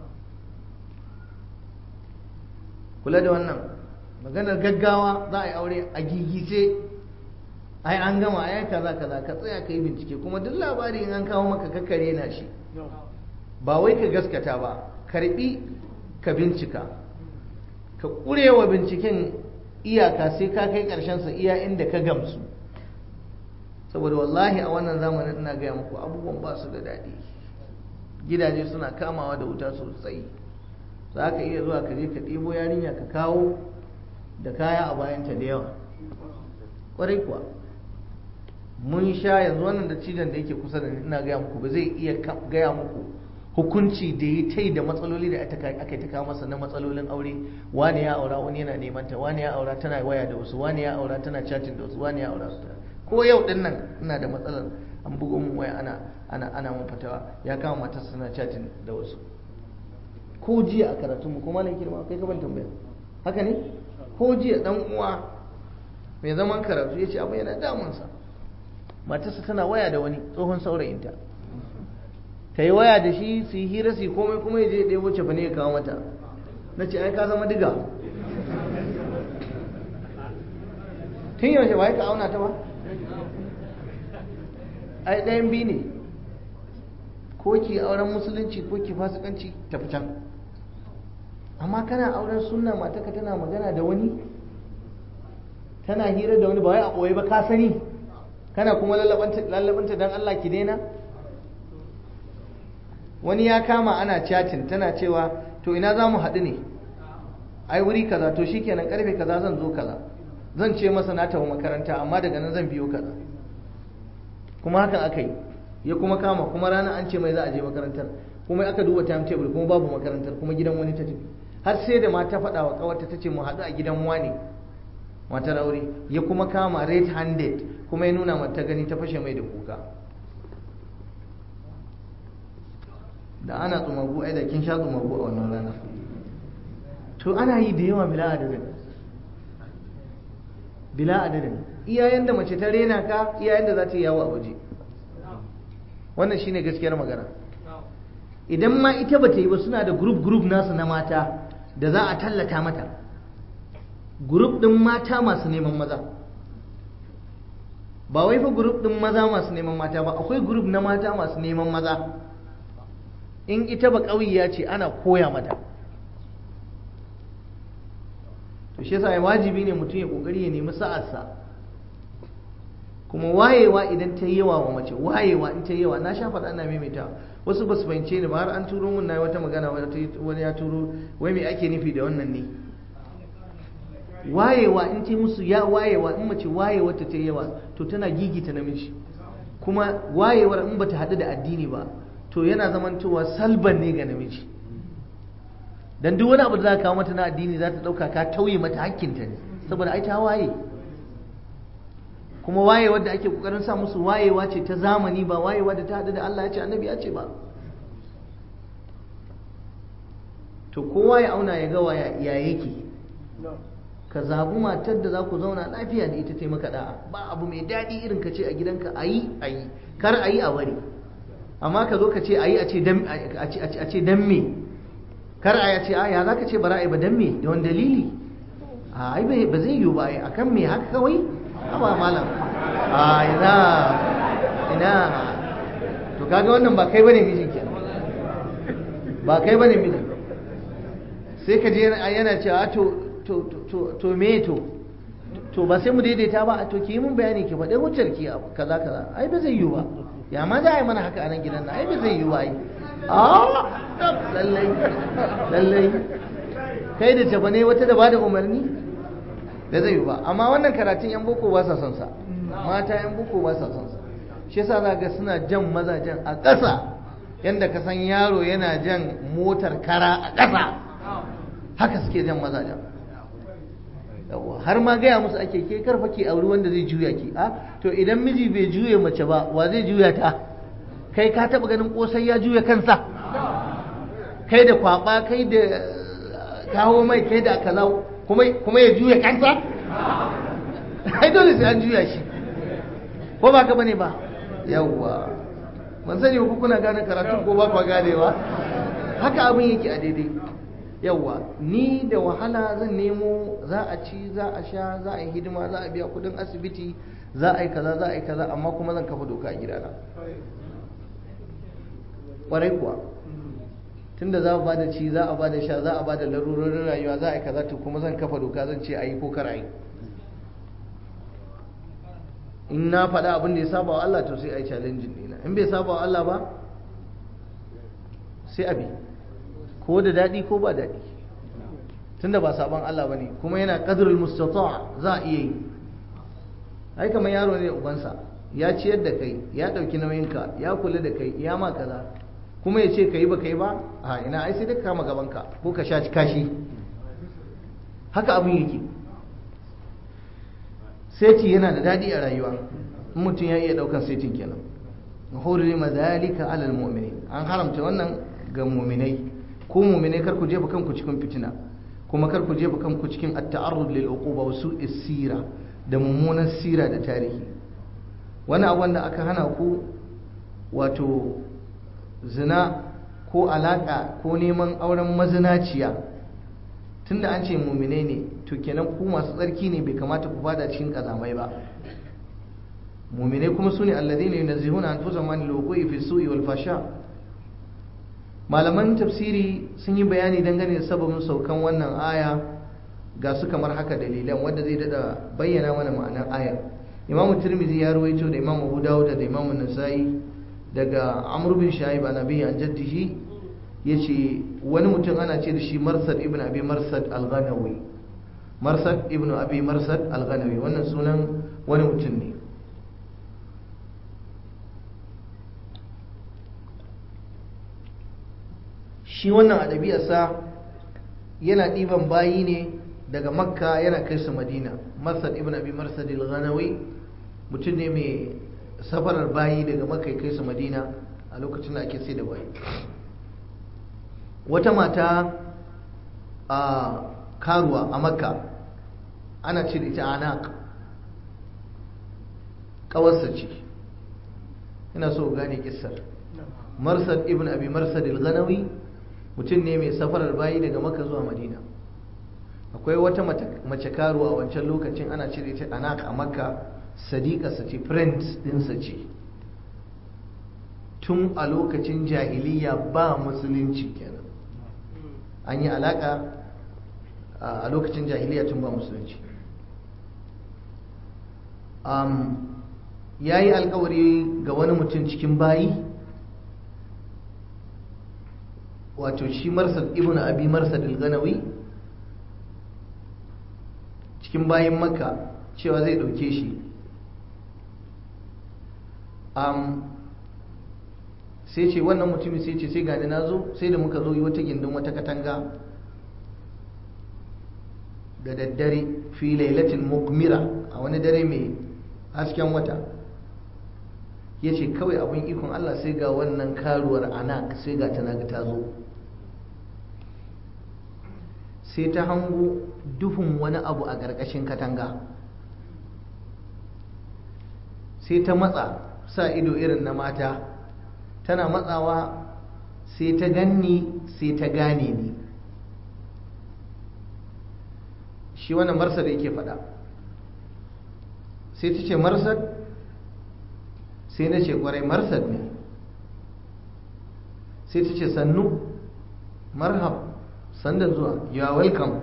kula da wannan maganar gaggawa za a yi aure a gigice ai an gama ai kaza kaza ka tsaya ka yi bincike kuma duk labari in an kawo maka kakkare na shi ba wai ka gaskata ba karbi ka bincika ka kurewa binciken iyaka sai ka kai karshen sa iya inda ka gamsu saboda wallahi a wannan zamanin ina gaya muku abubuwan ba su da daɗi gidaje suna kamawa da wuta sosai za ka iya zuwa ka je ka ɗebo yarinya ka kawo da kaya a bayanta da yawa ƙwarai kuwa mun sha yanzu wannan da cidan da yake kusa da ina gaya muku ba zai iya gaya muku hukunci da ya tai da matsaloli da aka ta kawo masa na matsalolin aure wani ya aura wani yana neman ta wani ya aura tana waya da wasu wani ya aura tana chatting da wasu wani ya aura ko yau din nan ina da matsalar an bugo mun waya ana ana ana mun fatawa ya kama matar suna chatting da wasu ko jiya a karatun mu kuma nan kirma kai ka ban tambaya haka ne ko jiya dan uwa mai zaman karatu ya ce abin yana damunsa matarsa tana waya da wani tsohon saurayinta ta yi waya da shi su yi hira su yi komai kuma ya je ɗaya wacce fa ne ya kawo mata na ce ai ka zama diga tun yaushe ba ka auna ta ba ai ɗayan biyu ne ko ki auren musulunci ko ki fasikanci tafi can amma kana auren sunna mataka tana magana da wani tana hira da wani ba wai a ɓoye ba ka sani kana kuma lallabanta don Allah ki daina wani ya kama ana chatting tana cewa to ina za mu haɗu ne ai wuri kaza to shikenan karfe kaza zan zo kaza zan ce masa na tafi makaranta amma daga nan zan biyo kaza kuma hakan aka yi ya kuma kama kuma rana an ce mai za a je makarantar kuma aka duba timetable kuma babu makarantar kuma gidan wani ta tafi har sai da mata faɗa wa kawarta ta ce mu haɗu a gidan wani matar aure ya kuma kama red handed kuma ya nuna mata gani ta fashe mai da kuka da ana tsumagu ai da kin sha tsumagu a wannan rana to ana yi da yawa bila adadin bila adadin iyayen da mace ta rena ka iyayen da za ta yi yawo a waje wannan shine gaskiyar magana idan ma ita ba ta yi ba suna da group group nasu na mata da za a tallata mata group din mata masu neman maza ba wai fa group din maza masu neman mata ba akwai group na mata masu neman maza in ita ba ƙauyiya ce ana koya mata to shi yasa wajibi ne mutum ya kokari ya nemi sa'arsa kuma wayewa idan ta yi yawa wa mace wayewa in ta yi yawa na sha faɗa ana maimaita wasu ba su fahimce ni ba har an turo mun na wata magana wani ya turo wai me ake nufi da wannan ne wayewa in ta musu ya wayewa in mace wayewa ta ta yawa to tana gigita namiji kuma wayewar in bata haɗu da addini ba to yana zamantowa salban ne ga namiji dan duk wani abu da za ka kawo mata na addini za ta ɗauka ka tauye mata hakkinta ne saboda ai ta waye kuma wayewar da ake kokarin sa musu wayewa ce ta zamani ba wayewa da ta haɗu da Allah ya ce annabi ya ce ba to kowa ya auna ya ga ya yake ka zabi matar da za ku zauna lafiya da ita ta maka da'a ba abu mai daɗi irin ka ce a gidanka a yi a yi kar a yi a bari amma ka zo ka ce a yi a ce dan me kar a ce a ya za ka ce bara a yi ba dan me da wani dalili a ai ba zai yiwu ba a kan me haka kawai haba malam a ina ina to kaga wannan ba kai bane mijin kenan ba kai bane mijin sai ka je yana cewa to to to to me to to ba sai mu daidaita ba to ki yi mun bayani ki faɗi hujjar ki kaza kaza ai ba zai yiwu ba ya ma za a yi mana haka a nan gidan na ai ba zai yiwu ba ai a lallai lallai kai da jaba ne wata da ba da umarni da zai yiwu ba amma wannan karatun yan boko ba sa son sa mata yan boko ba sa son sa shi yasa za ga suna jan mazajen a ƙasa yanda ka san yaro yana jan motar kara a ƙasa haka suke jan mazajen yawa har ma gaya musu ake ke karfa ke auri wanda zai juya ki a to idan miji bai juya mace ba wa zai juya ta kai ka taba ganin kosai ya juya kansa kai da kwaba kai da kawo mai kai da kaza kuma kuma ya juya kansa ai dole sai an juya shi ko ba ka bane ba yawa ban sani ko kuna gane karatu ko ba ku ganewa haka abin yake a daidai yawa ni da wahala zan nemo za a ci za a sha za a yi hidima za a biya kudin asibiti za a yi kaza za a yi kaza amma kuma zan kafa doka a gidana kwarai kuwa tunda za a ba da ci za a ba da sha za a ba da larurorin rayuwa za a yi kaza to kuma zan kafa doka zan ce a yi ko kar a yi in na faɗa abin da ya saba wa Allah to sai a yi challenging ɗina in bai saba wa Allah ba sai a bi ko da daɗi ko ba daɗi tunda ba saban Allah bane kuma yana qadrul mustata za a iya yi ai kamar yaro ne ubansa ya ciyar da kai ya ɗauki nauyinka ya kula da kai ya ma kaza kuma ya ce ka yi ba ka yi ba a ina ai sai dai kama gabanka ko ka sha kashi haka abin yake sai ci yana da daɗi a rayuwa mutum ya iya daukan saitin kenan hurrima dhalika ala almu'minin an haramta wannan ga mu'minai ko mu'minai kar ku jefa kanku cikin fitina kuma kar ku jefa kanku cikin at-ta'arrud lil uquba wa su'is sira da mummunan sira da tarihi wani abu da aka hana ku wato zina ko alaka ko neman auren mazinaciya tunda an ce mu'minai ne to kenan ku masu tsarki ne bai kamata ku fada cikin kazamai ba mu'minai kuma sune alladhina yunazzihuna anfusahum anil wuqu'i fi su'i wal fasha malaman tafsiri sun yi bayani dangane da sababin saukan wannan aya ga su kamar haka dalilan wanda zai dada bayyana mana ma'anar aya imamu tirmidhi ya ruwaito da imamu abu dawud da imamu nasa'i daga amr bin shaib an abi an jaddihi yace wani mutum ana ce da shi marsad ibn abi marsad al-ghanawi marsad ibn abi marsad al-ghanawi wannan sunan wani mutum ne shi wannan a ɗabi'arsa yana ɗiban bayi ne daga makka yana kai su madina marsad ibn abi marsad al-ghanawi mutum ne mai safarar bayi daga makka kai su madina a lokacin da ake sai da bayi wata mata a karuwa a makka ana ce da ita anak ƙawarsa ce ina so gane kissar marsad ibn abi marsad al-ghanawi mutum ne mai safarar bayi daga maka zuwa madina akwai wata mace karuwa a wancan lokacin ana cire ta anak a makka sadiƙarsa ce friend ɗinsa ce tun a lokacin jahiliya ba musulunci kenan an yi alaƙa a lokacin jahiliya tun ba musulunci ya yi alkawari ga wani mutum cikin bayi wato shi marsad ibn abi marsad al-ganawi cikin bayan makka cewa zai dauke shi um, sai ce wannan mutumin sai ce sai gani na zo sai da muka zo yi wata gindin wata katanga da daddare fi lailatin mukmira a wani dare mai hasken wata ya ce kawai abin ikon allah sai ga wannan karuwar anak sai ga ta naga ta zo sai ta hango duhun wani abu a ƙarƙashin katanga sai ta matsa sa ido irin na mata tana matsawa sai ta ganni sai ta gane ni shi wannan marsad yake faɗa sai ta ce marsad sai na ce kwarai marsad ne sai ta ce sannu marhab sanda zuwa you are welcome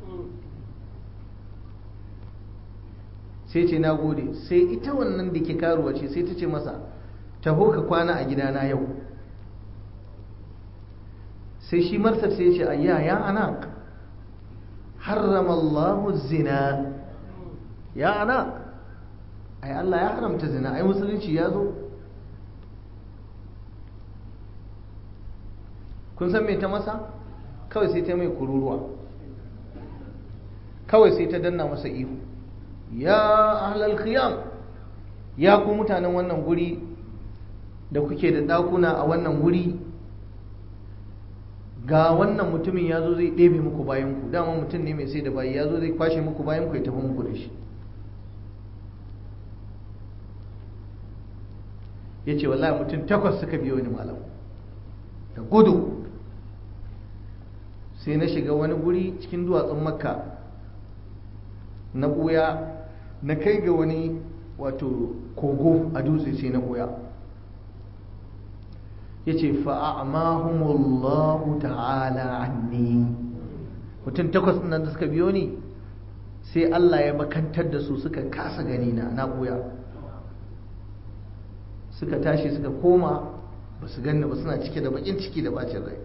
sai ce na gode sai ita wannan da ke karuwa ce sai ta ce masa taho ka kwana a gidana yau sai shi marsar sai ce ayya ya anak harrama Allahu zina ya anak ai Allah ya haramta zina ai musulunci ya zo kun san me ta masa kawai sai ta mai kururuwa kawai sai ta danna masa ihu ya ahlal khiyam ya ku mutanen wannan guri da kuke da ɗakuna a wannan guri ga wannan mutumin ya zo zai ɗebe muku bayanku dama mutum ne mai sai da bayi ya zo zai kwashe muku bayanku ya tafi muku da shi ya ce wallahi mutum takwas suka biyo ni malam da gudu sai na shiga wani guri cikin duwatsun makka na ɓuya na kai ga wani wato kogo a dutse sai na ɓuya ya ce fa'amahumullahu ta'ala anni mutum takwas nan da suka biyo ni sai Allah ya makantar da su suka kasa gani na na ɓuya suka tashi suka koma ba su ganni ba suna cike da bakin ciki da bacin rai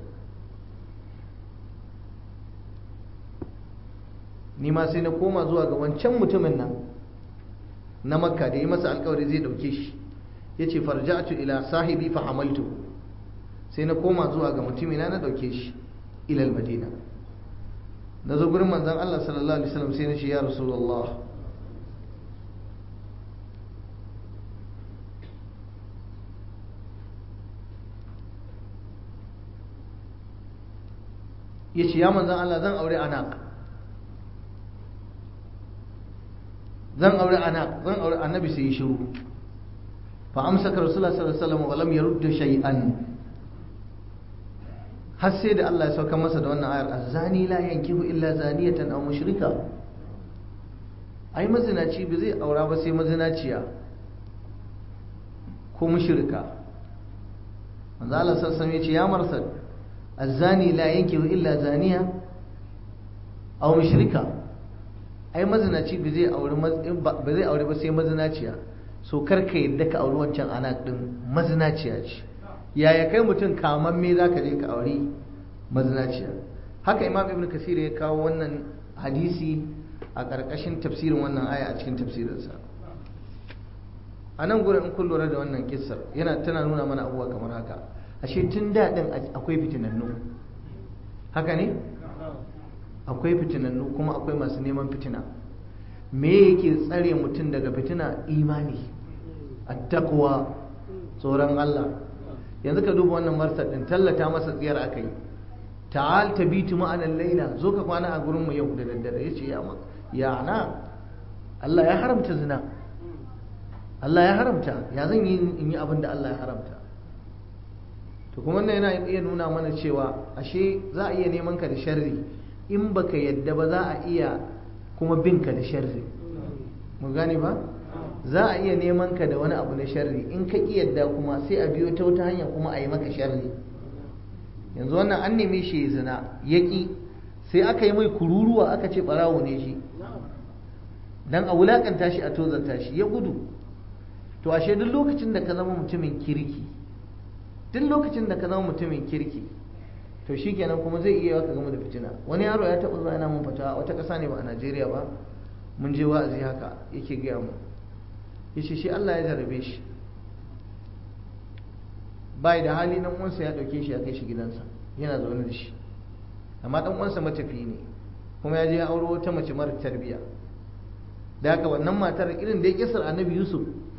ni ma sai na koma zuwa ga wancan mutumin nan na makka da ya masa alkawari zai dauke shi ya ce farja'atu ila sahibi fa hamaltu sai na koma zuwa ga mutumina na dauke shi ilal madina na zo gurin manzan Allah sallallahu alaihi wasallam sai na ce ya rasulullah ya ce ya manzan Allah zan aure anak zan aure anak zan aure annabi sai ya shiru fa amsaka rasulullah sallallahu alaihi wasallam wa lam yurd shay'an har sai da Allah ya sauka masa da wannan ayar azani la yankihu illa zaniyatan aw mushrika ai mazinaci ba zai aura ba sai mazinaciya ko mushrika manzo Allah sallallahu alaihi wasallam ya ce ya marsal azani la yankihu illa zaniya aw mushrika ai mazinaci ba zai aure ba zai aure ba sai mazinaciya so karka yadda ka auri wancan ana din mazinaciya ce yaya kai mutum kaman me zaka je ka auri mazinaciya haka imam ibn kasir ya kawo wannan hadisi a ƙarƙashin tafsirin wannan aya a cikin tafsirinsa a nan gurin in kun lura da wannan kissar yana tana nuna mana abubuwa kamar haka ashe tun daɗin akwai fitinannu haka ne akwai fitinannu kuma akwai masu neman fitina me yake tsare mutum daga fitina imani attaqwa tsoron Allah yanzu ka duba wannan marsar din tallata masa tsiyar aka yi ta'al tabitu ma'ana laila zo ka kwana a gurin mu yau da daddare yace ya ya na Allah ya haramta zina Allah ya haramta ya zan yi in yi abin da Allah ya haramta to kuma wannan yana iya nuna mana cewa ashe za a iya neman ka da sharri in baka yadda ba za a iya kuma bin ka da sharri mu gane ba za a iya neman ka da wani abu na sharri in ka ki yadda kuma sai a biyo ta wata hanya kuma a yi maka sharri yanzu wannan an neme shi ya zina ya ki sai aka yi mai kururuwa aka ce barawo ne shi dan a wulakanta shi a tozarta shi ya gudu to ashe duk lokacin da ka zama mutumin kirki duk lokacin da ka zama mutumin kirki to shi kenan kuma zai iya ka gama da fitina wani yaro ya taɓa zuwa yana mun fata wata ƙasa ne ba a najeriya ba mun je wa'azi haka yake gaya mu ya ce shi allah ya jarabe shi bai da hali nan uwansa ya ɗauke shi ya kai shi gidansa yana zaune da shi amma ɗan uwansa matafi ne kuma ya je ya auro wata mace mara tarbiyya da haka wannan matar irin da ya kisar annabi yusuf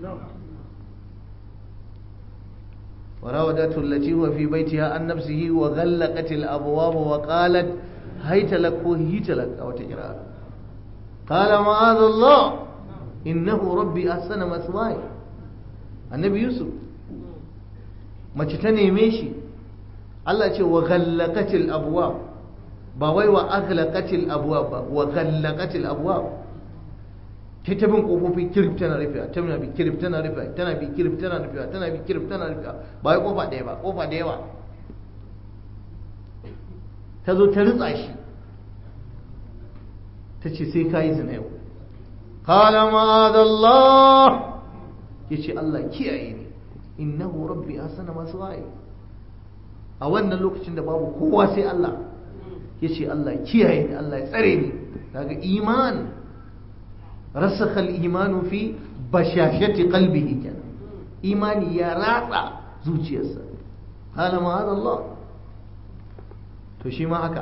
وراودته التي هو في بيتها عن نفسه وغلقت الأبواب وقالت هيت لك وهيت لك أو تقرأ قال معاذ الله إنه ربي أحسن مثواي النبي يوسف ما تتني ميشي الله يقول وغلقت الأبواب باوي وأغلقت الأبواب وغلقت الأبواب ta bin kofofi kirif tana rufewa tana bi kirif tana rufewa tana bi kirif tana rufewa tana bi kirif tana rufewa ba wai kofa ɗaya ba kofa da yawa ta zo ta ritsa shi ta ce sai ka yi zina yau kala ma'adallah ya ce Allah kiyaye ne innahu rabbi asana masu waye a wannan lokacin da babu kowa sai Allah ya ce Allah kiyaye ne Allah ya tsare ni daga iman رسخ الإيمان في بشاشة قلبه كان إيماني يا راتع زوجي يسا هذا ما هذا الله تشي ما هكا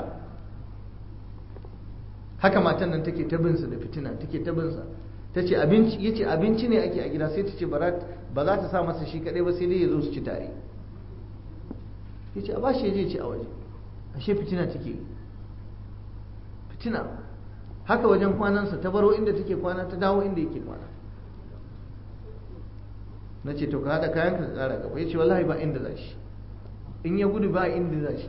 haka matan nan take tabinsa da fitina take tabinsa ta ce abinci ya ce abinci ne ake a gida sai ta ce ba za ta sa masa shi kaɗai ba sai dai ya zo su ci tare ya ce a ba shi ya je ci a waje ashe fitina take fitina haka wajen kwanansa ta baro inda take kwana ta dawo inda yake kwana na ce to ka haɗa kayan ka ƙara gaba ya ce wallahi ba inda za shi in ya gudu ba inda za shi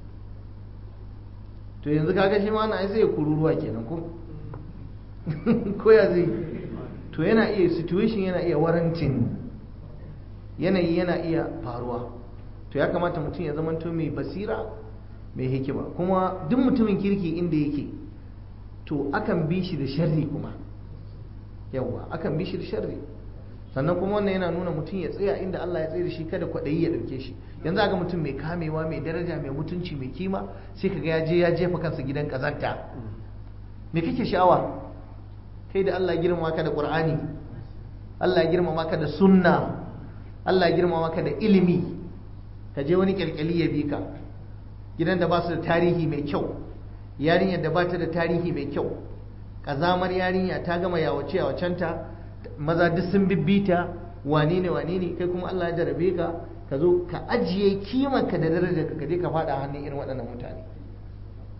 to yanzu kaga shi ma na ai sai ya kururuwa kenan ko ko ya zai to yana iya situation yana iya warantin yanayi yana iya faruwa to ya kamata mutum ya zamanto mai basira mai hikima kuma duk mutumin kirki inda yake to akan bi shi da sharri kuma yawa akan bi shi da sharri sannan kuma wannan yana nuna mutum ya tsaya inda Allah ya tsaye da shi kada kwaɗayi ya ɗauke shi yanzu ga mutum mai kamewa mai daraja mai mutunci mai kima sai kaga ya je ya jefa kansa gidan kazanta me kake sha'awa kai da Allah ya girmama ka da Qur'ani Allah ya girmama ka da sunna Allah ya girmama ka da ilimi ka je wani kyalkyali ya bi ka gidan da ba su da tarihi mai kyau yarinyar da ba ta da tarihi mai kyau ƙazamar yarinya ta gama yawace yawacenta maza duk sun bibbita wane ne wane ne kai kuma Allah ya jarabe ka ka zo ka ajiye kimanka da darajar ka je ka faɗa hannun irin waɗannan mutane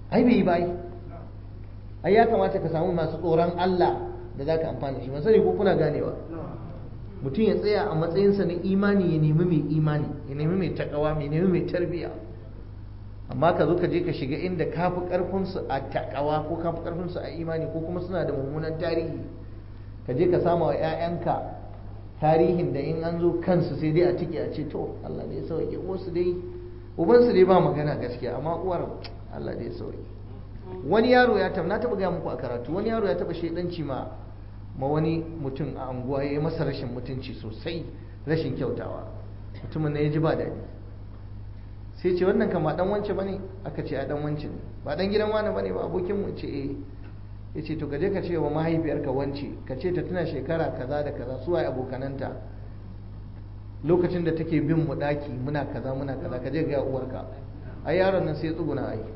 ai bai yi ba ai ya kamata ka samu masu tsoron Allah da za ka amfani shi masani ko kuna ganewa mutum ya tsaya a matsayinsa na imani ya nemi mai imani ya nemi mai takawa mai nemi mai tarbiya amma ka zo ka je ka shiga inda ka fi karfinsu a takawa ko ka fi karfinsu a imani ko kuma suna da mummunan tarihi ka je ka sama wa 'ya'yanka tarihin da in an zo kansu sai dai a tike a ce to Allah ne ya sauke wasu dai ubansu dai ba magana gaskiya amma uwar Allah ne ya sauke wani yaro ya taba na taba gaya muku a karatu wani yaro ya taba shaidanci ma ma wani mutum a anguwa ya yi masa rashin mutunci sosai rashin kyautawa mutumin ne ya ji ba daɗi sai ce wannan kama dan wance bane aka ce a dan wance ne ba dan gidan wani bane ba abokin mu ce eh ya ce to ka je ka ce wa mahaifiyarka wance ka ce ta tuna shekara kaza da kaza su waye abokananta lokacin da take bin mu daki muna kaza muna kaza ka je ga uwarka ai yaron nan sai tsuguna ai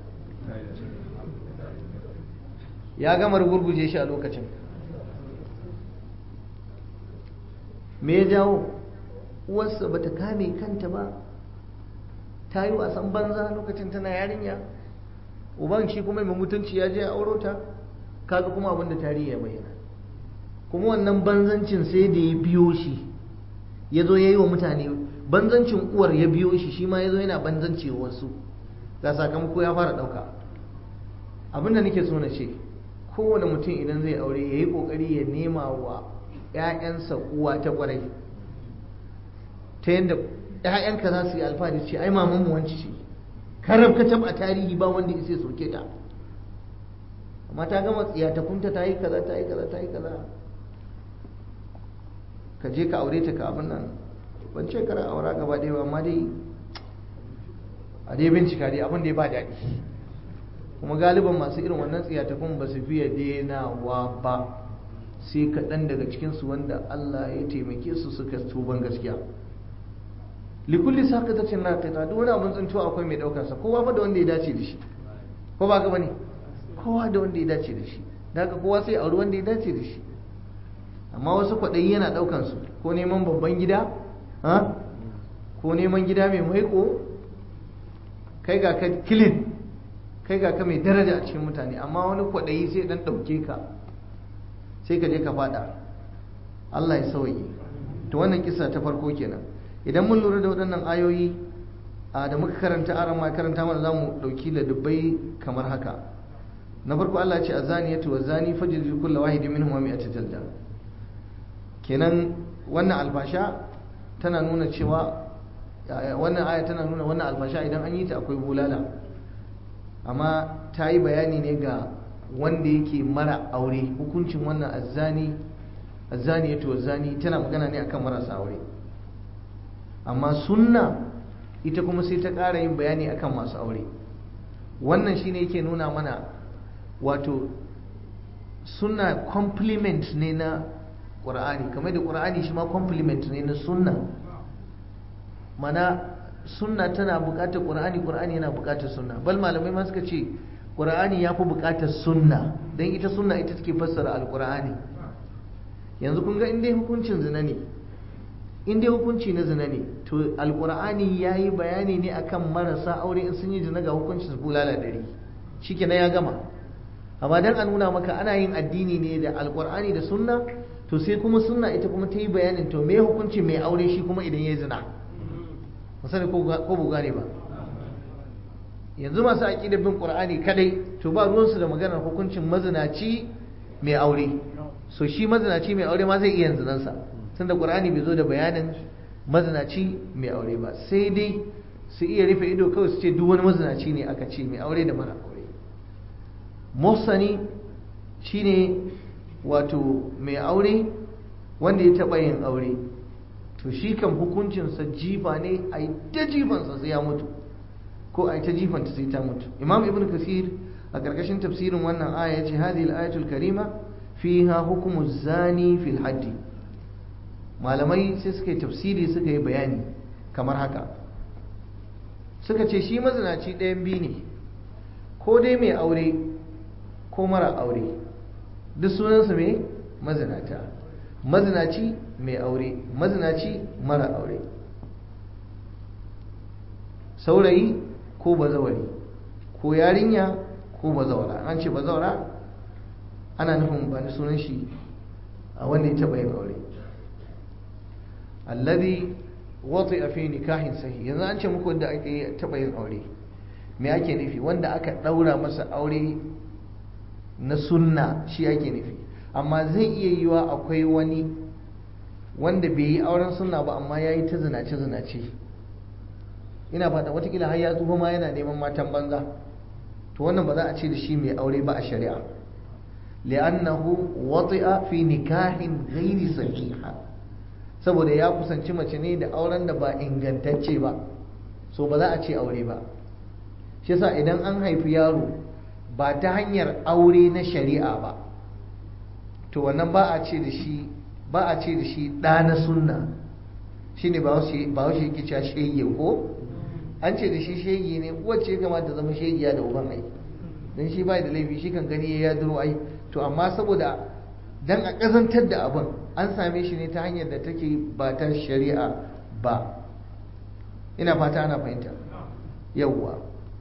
ya gama gurguje shi a lokacin me ya jawo uwarsa bata kame kanta ba ta yi wasan banza lokacin tana yarinya uban shi kuma mai mutunci ya je ya auro ta kaga kuma abin da tarihi ya bayyana kuma wannan banzancin sai da ya biyo shi ya zo ya yi wa mutane banzancin uwar ya biyo shi shi ma ya zo yana banzanci wa wasu ga sakamako ya fara ɗauka abin da nake so na ce kowane mutum idan zai aure ya yi ƙoƙari ya nema wa 'ya'yansa uwa ta ƙwarai ta yadda 'ya'yanka za su yi alfahari ce ai maman mu wanci ce karab ka a tarihi ba wanda ya soke ta amma ta gama tsiya ta kunta ta yi kaza ta yi kaza ta yi kaza ka je ka aure ta ka abin nan ban ce kara aura gaba ɗaya ba amma dai a dai bincika dai abin da ya ba daɗi kuma galiban masu irin wannan tsiyatakun ba su fiye denawa ba sai kaɗan daga cikinsu wanda Allah ya taimake su suka tuban gaskiya likulli saka ta cin naƙita duk wani abin tsintuwa akwai mai ɗaukarsa kowa fa da wanda ya dace da shi ko ba ka bane kowa da wanda ya dace da shi da haka kowa sai auri wanda ya dace da shi amma wasu kwaɗayi yana ɗaukansu ko neman babban gida ko neman gida mai maiko kai ga ka kilin kai ga ka mai daraja a cikin mutane amma wani kwaɗayi sai ɗan ɗauke ka sai ka je ka faɗa Allah ya sauyi to wannan kisa ta farko kenan idan mun lura da waɗannan ayoyi da muka karanta aran ma karanta mana zamu ɗauki ladubbai kamar haka na farko Allah ya ce azaniyatu wa zani fajridu kullu wahidin minhum mi'ata jalda kenan wannan alfasha tana nuna cewa wannan aya tana nuna wannan alfasha idan an yi ta akwai bulala amma ta yi bayani ne ga wanda yake mara aure hukuncin wannan azzani azzani ya zani tana magana ne akan marasa aure amma sunna ita kuma sai ta ƙara yin bayani akan masu aure wannan shine yake nuna mana wato sunna complement ne na ƙur'ani kamar da ƙur'ani shi ma complement ne na sunna mana sunna tana buƙatar ƙur'ani ƙur'ani yana buƙatar sunna bal malamai ma suka ce ƙur'ani ya fi buƙatar sunna don ita sunna ita take fassara alƙur'ani yanzu kun ga inda hukuncin zina ne inda hukunci na zina ne to alƙur'ani ya yi bayani ne akan marasa aure in sun yi zina ga hukuncin bulala ɗari shi ya gama amma dan a nuna maka ana yin addini ne da alƙur'ani da sunna to sai kuma sunna ita kuma ta yi bayanin to me hukunci mai aure shi kuma idan ya zina musani ko bu gane ba yanzu masu aƙidar bin ƙur'ani kadai to ba ruwansu da maganar hukuncin mazinaci mai aure so shi mazinaci mai aure ma zai iya zinansa tun da ƙur'ani bai zo da bayanin mazinaci mai aure ba sai dai su iya rufe ido kawai su ce duk wani mazinaci ne aka ce mai aure da mara aure musani shine wato mai aure wanda ya taɓa yin aure to shi kan hukuncinsa jifa ne a yi ta jifansa sai ya mutu ko a yi ta jifanta sai ta mutu imam ibn kasir a ƙarƙashin tafsirin wannan aya ya ce hadhihi al-ayatul karima fiha hukumu zani fil haddi malamai sai suka yi tafsiri suka yi bayani kamar haka suka ce shi mazinaci ɗayan biyu ne ko dai mai aure ko mara aure duk sunansa mai mazinata mazinaci mai aure mazinaci mara aure saurayi ko bazawari ko yarinya ko bazawara an ce bazawara ana nufin ba ni sunan shi a wanda ya taɓa yin aure alladhi wati a fi nikahin sahi yanzu an ce muku wanda ake taɓa yin aure me ake nufi wanda aka ɗaura masa aure na sunna shi ake nufi amma zai iya yiwa akwai wani wanda bai yi auren sunna ba amma ya yi ta zinace zinace ina fata watakila har ya tsufa ma yana neman matan banza to wannan ba za a ce da shi mai aure ba a shari'a li'annahu wati'a fi nikahin ghairi sahiha saboda ya kusanci mace ne da auren da ba ingantacce ba so ba za a ce aure ba shi yasa idan an haifi yaro ba ta hanyar aure na shari'a ba to wannan ba a ce da shi ba a ce da shi ɗa na sunna shine ba wasu yake cewa shege ko an ce da shi shege ne wacce kamata zama shegiya da uban ai don shi bai da laifi shi kan gani ya duro ai to amma saboda dan a ƙazantar da abin an same shi ne ta hanyar da take ba ta shari'a ba ina fata ana fahimta yawwa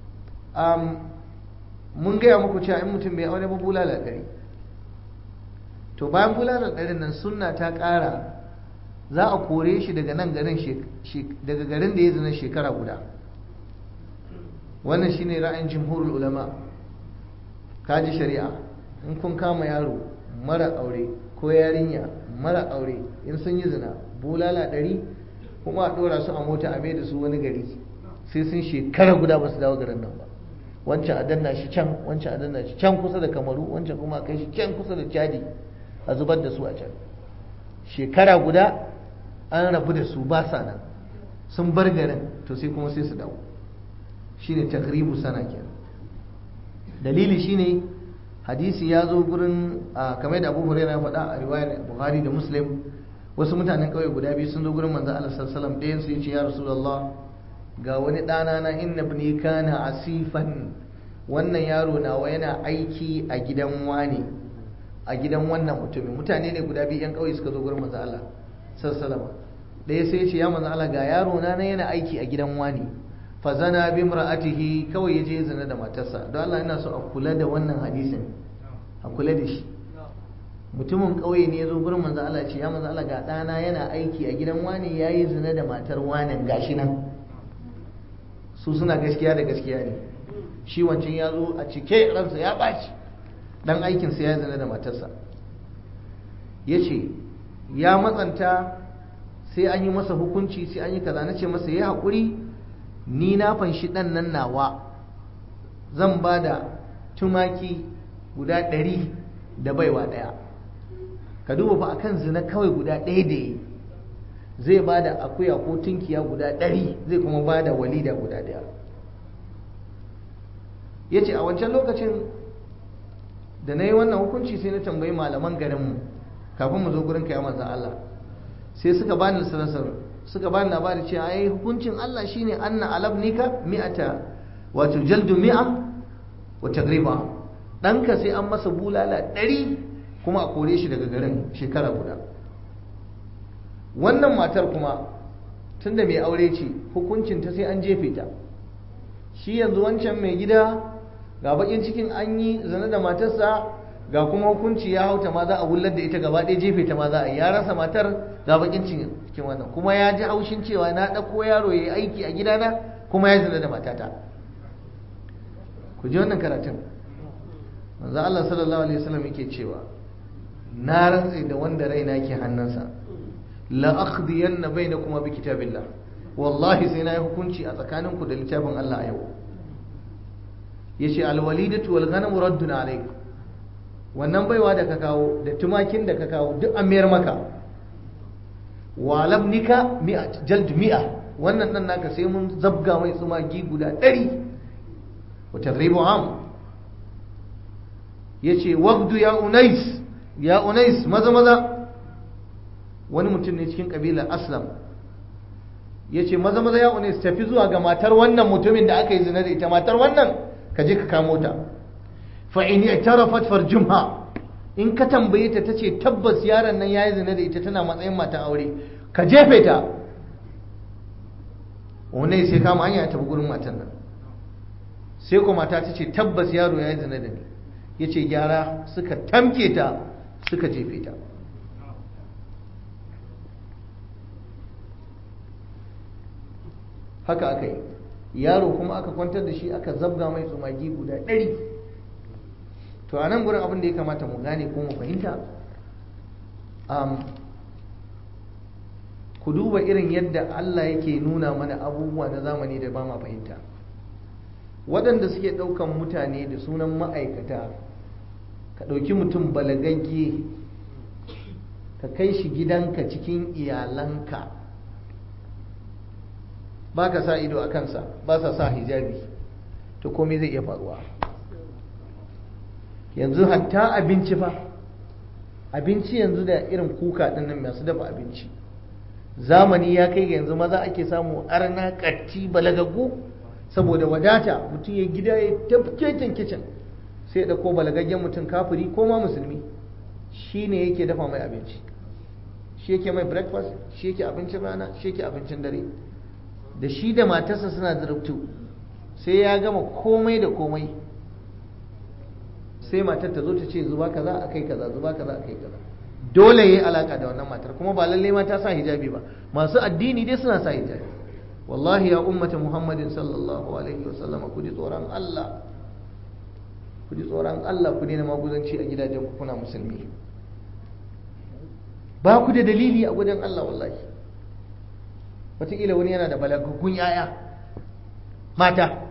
mun gaya muku cewa in mutum bai aure ba bulala ɗari to bayan bulala ɗarin nan sunna ta ƙara za a kore shi daga nan garin daga garin da ya zina shekara guda wannan shine ra'ayin jimhurul ulama kaji shari'a in kun kama yaro mara aure ko yarinya mara aure in sun yi zina bulala ɗari kuma a ɗora su a mota a mai da su wani gari sai sun shekara guda ba su dawo garin nan ba wancan a danna shi can wancan a danna shi can kusa da kamaru wancan kuma a kai shi can kusa da chadi a zubar da su a can shekara guda an rabu da su ba sa nan sun bar garin to sai kuma sai su dawo shine takribu sana kenan dalili shine hadisi ya zo gurin kamar da Abu Hurairah ya faɗa a riwayar Bukhari da Muslim wasu mutanen kauye guda biyu sun zo gurin manzo Allah sallallahu alaihi wasallam ɗayan su yace ya Rasulullah ga wani ɗana na inna ibni kana asifan wannan yaro nawa yana aiki a gidan wani a gidan wannan mutumin mutane ne guda biyu yan kauye suka zo gurin manzo Allah sallallahu alaihi wasallam ɗaya sai ya ce ya manzo Allah ga yaro na yana aiki a gidan wani fazana bi imra'atihi kawai yaje zina da matarsa don Allah ina so a kula da wannan hadisin a kula da shi mutumin kauye ne yazo gurin manzo Allah ce ya manzo Allah ga dana yana aiki a gidan wani yayi zina da matar wani gashi nan su suna gaskiya da gaskiya ne shi wancan ya zo a cike ransa ya baci dan aikin sa ya zina da matarsa yace ya matsanta sai an yi masa hukunci sai an yi kaza nace masa yayi hakuri ni na fanshi ɗan nan nawa zan ba da tumaki guda ɗari da baiwa ɗaya ka duba fa akan zina kawai guda ɗaya da yi zai ba da akuya ko tunkiya guda ɗari zai kuma ba da walida guda ɗaya ya ce a wancan lokacin da na yi wannan hukunci sai na tambayi malaman garinmu kafin mu zo gurin kaya manzan Allah sai suka bani sanasar suka bani labari cewa ai hukuncin Allah shine anna alabnika mi'ata wato jaldu mi'a wa tagriba danka sai an masa bulala ɗari kuma a kore shi daga garin shekara guda wannan matar kuma tunda mai aure ce hukuncin ta sai an jefe ta shi yanzu wancan mai gida ga bakin cikin an yi zane da matarsa ga kuma hukunci ya hauta ma za a wullar da ita gaba ɗaya jefe ta ma za a yi ya rasa matar ga bakin cikin wannan kuma ya ji haushin cewa na ɗauko yaro ya yi aiki a gidana kuma ya zina da matata ku ji wannan karatun manzo Allah sallallahu alaihi wasallam yake cewa na rantse da wanda raina ke hannunsa la akhdiyanna bainakuma bi kitabillah wallahi sai na yi hukunci a tsakaninku da littafin Allah a yau yace alwalidatu wal ghanamu raddun alayk wannan baiwa da ka kawo da tumakin da ka kawo duk an mayar maka wa labnika mi'a jald mi'a wannan dan naka sai mun zabga mai tsumagi guda ɗari wa tagribu am yace wabdu ya unais ya unais maza maza wani mutum ne cikin kabilar aslam yace maza maza ya unais tafi zuwa ga matar wannan mutumin da aka yi zina da ita matar wannan ka je ka kamo ta fa in i'tarafat farjumha in ka tambaye ta tace tabbas yaron nan yayi zina da ita tana matsayin mata aure ka jefe ta wanda sai kama hanya ta gurin matan nan sai kuma mata ta ce tabbas yaro ya yi zina da ni ya ce gyara suka tamke ta suka jefe ta haka aka yi yaro kuma aka kwantar da shi aka zabga mai tsumagi guda ɗari to a nan gurin abin da ya kamata mu gane ko mu fahimta ku duba irin yadda Allah yake nuna mana abubuwa na zamani da ba ma fahimta waɗanda suke ɗaukan mutane da sunan ma'aikata ka ɗauki mutum balagagge ka kai shi gidanka cikin iyalanka ba ka sa ido a kansa ba sa sa hijabi to komai zai iya faruwa yanzu hatta abinci fa abinci yanzu da irin kuka ɗin nan masu dafa abinci zamani ya kai ga yanzu maza ake samu arna katti balagaggu saboda wadata mutum ya gida ya tafkeken kicin sai da ko balagaggen mutum kafiri ko ma musulmi shi ne yake dafa mai abinci shi yake mai breakfast shi yake abincin rana shi yake abincin dare da shi da matarsa suna zurubtu sai ya gama komai da komai sai matar ta zo ta ce zuba kaza a kai kaza zuba kaza a kai kaza dole ya yi alaka da wannan matar kuma ba lalle ma ta sa hijabi ba masu addini dai suna sa hijabi wallahi ya ummata muhammadin sallallahu alaihi wa sallama ku ji tsoron Allah ku ji tsoron Allah ku daina maguzanci a gidajen ku kuna musulmi ba ku da dalili a gudan Allah wallahi wataƙila wani yana da balagaggun yaya mata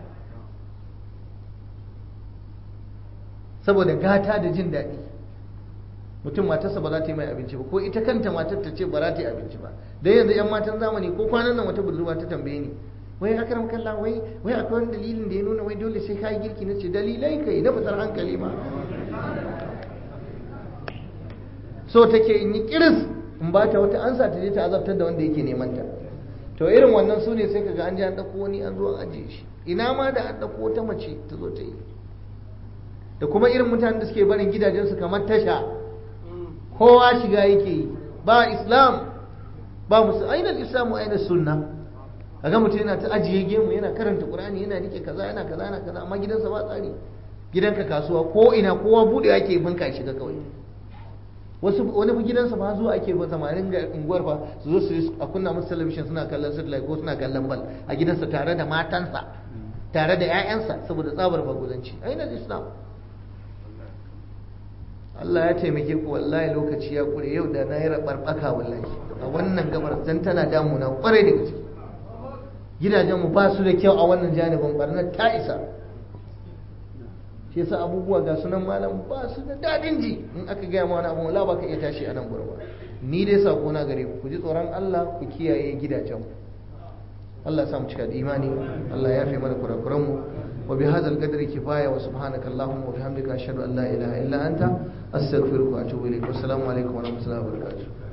saboda gata da jin daɗi mutum matarsa ba za ta yi mai abinci ba ko ita kanta matar ta ce ba za ta yi abinci ba dai yanzu yan matan zamani ko kwanan nan wata budurwa ta tambaye ni wai akram kallah wai wai akwai wani dalilin da ya nuna wai dole sai kai girki nace dalilai kai na fitar hankali ma so take in yi kiris in ba ta wata ansa ta je ta azabtar da wanda yake neman ta to irin wannan su ne sai kaga an ji an dauko wani an zo an ajiye shi ina ma da an dauko wata mace ta zo ta yi da kuma irin mutanen da suke barin gidajensu kamar tasha kowa shiga yake yi ba islam ba musu ainihin islamu ainihin sunna kaga mutum yana ta ajiye gemu yana karanta qur'ani yana rike kaza yana kaza yana kaza amma gidansa ba tsari gidanka kasuwa ko ina kowa bude ake banka shiga kawai wasu wani fa gidansa ba zuwa ake ba samarin ga unguwar fa su zo su a kunna musu talabishin suna kallon satellite ko suna kallon bal a gidansa tare da matansa tare da 'ya'yansa saboda tsabar baguzanci ainihin islam Allah ya taimake ku wallahi lokaci ya kure yau da na yi rabarbaka wallahi a wannan gabar dan tana damuna kwarai da gaske gidajenmu ba su da kyau a wannan janibin barnar ta isa shi yasa abubuwa ga sunan malam ba su da dadin ji in aka gaya ma wani abu wala ba ka iya tashi a nan gurin ba ni dai sako na gare ku ku ji tsoron Allah ku kiyaye gidajenku Allah ya sa mu cika da imani Allah ya fi mana kurakuran mu وبهذا القدر كفاية وسبحانك اللهم وبحمدك أشهد أن لا إله إلا أنت أستغفرك وأتوب إليك والسلام عليكم ورحمة الله وبركاته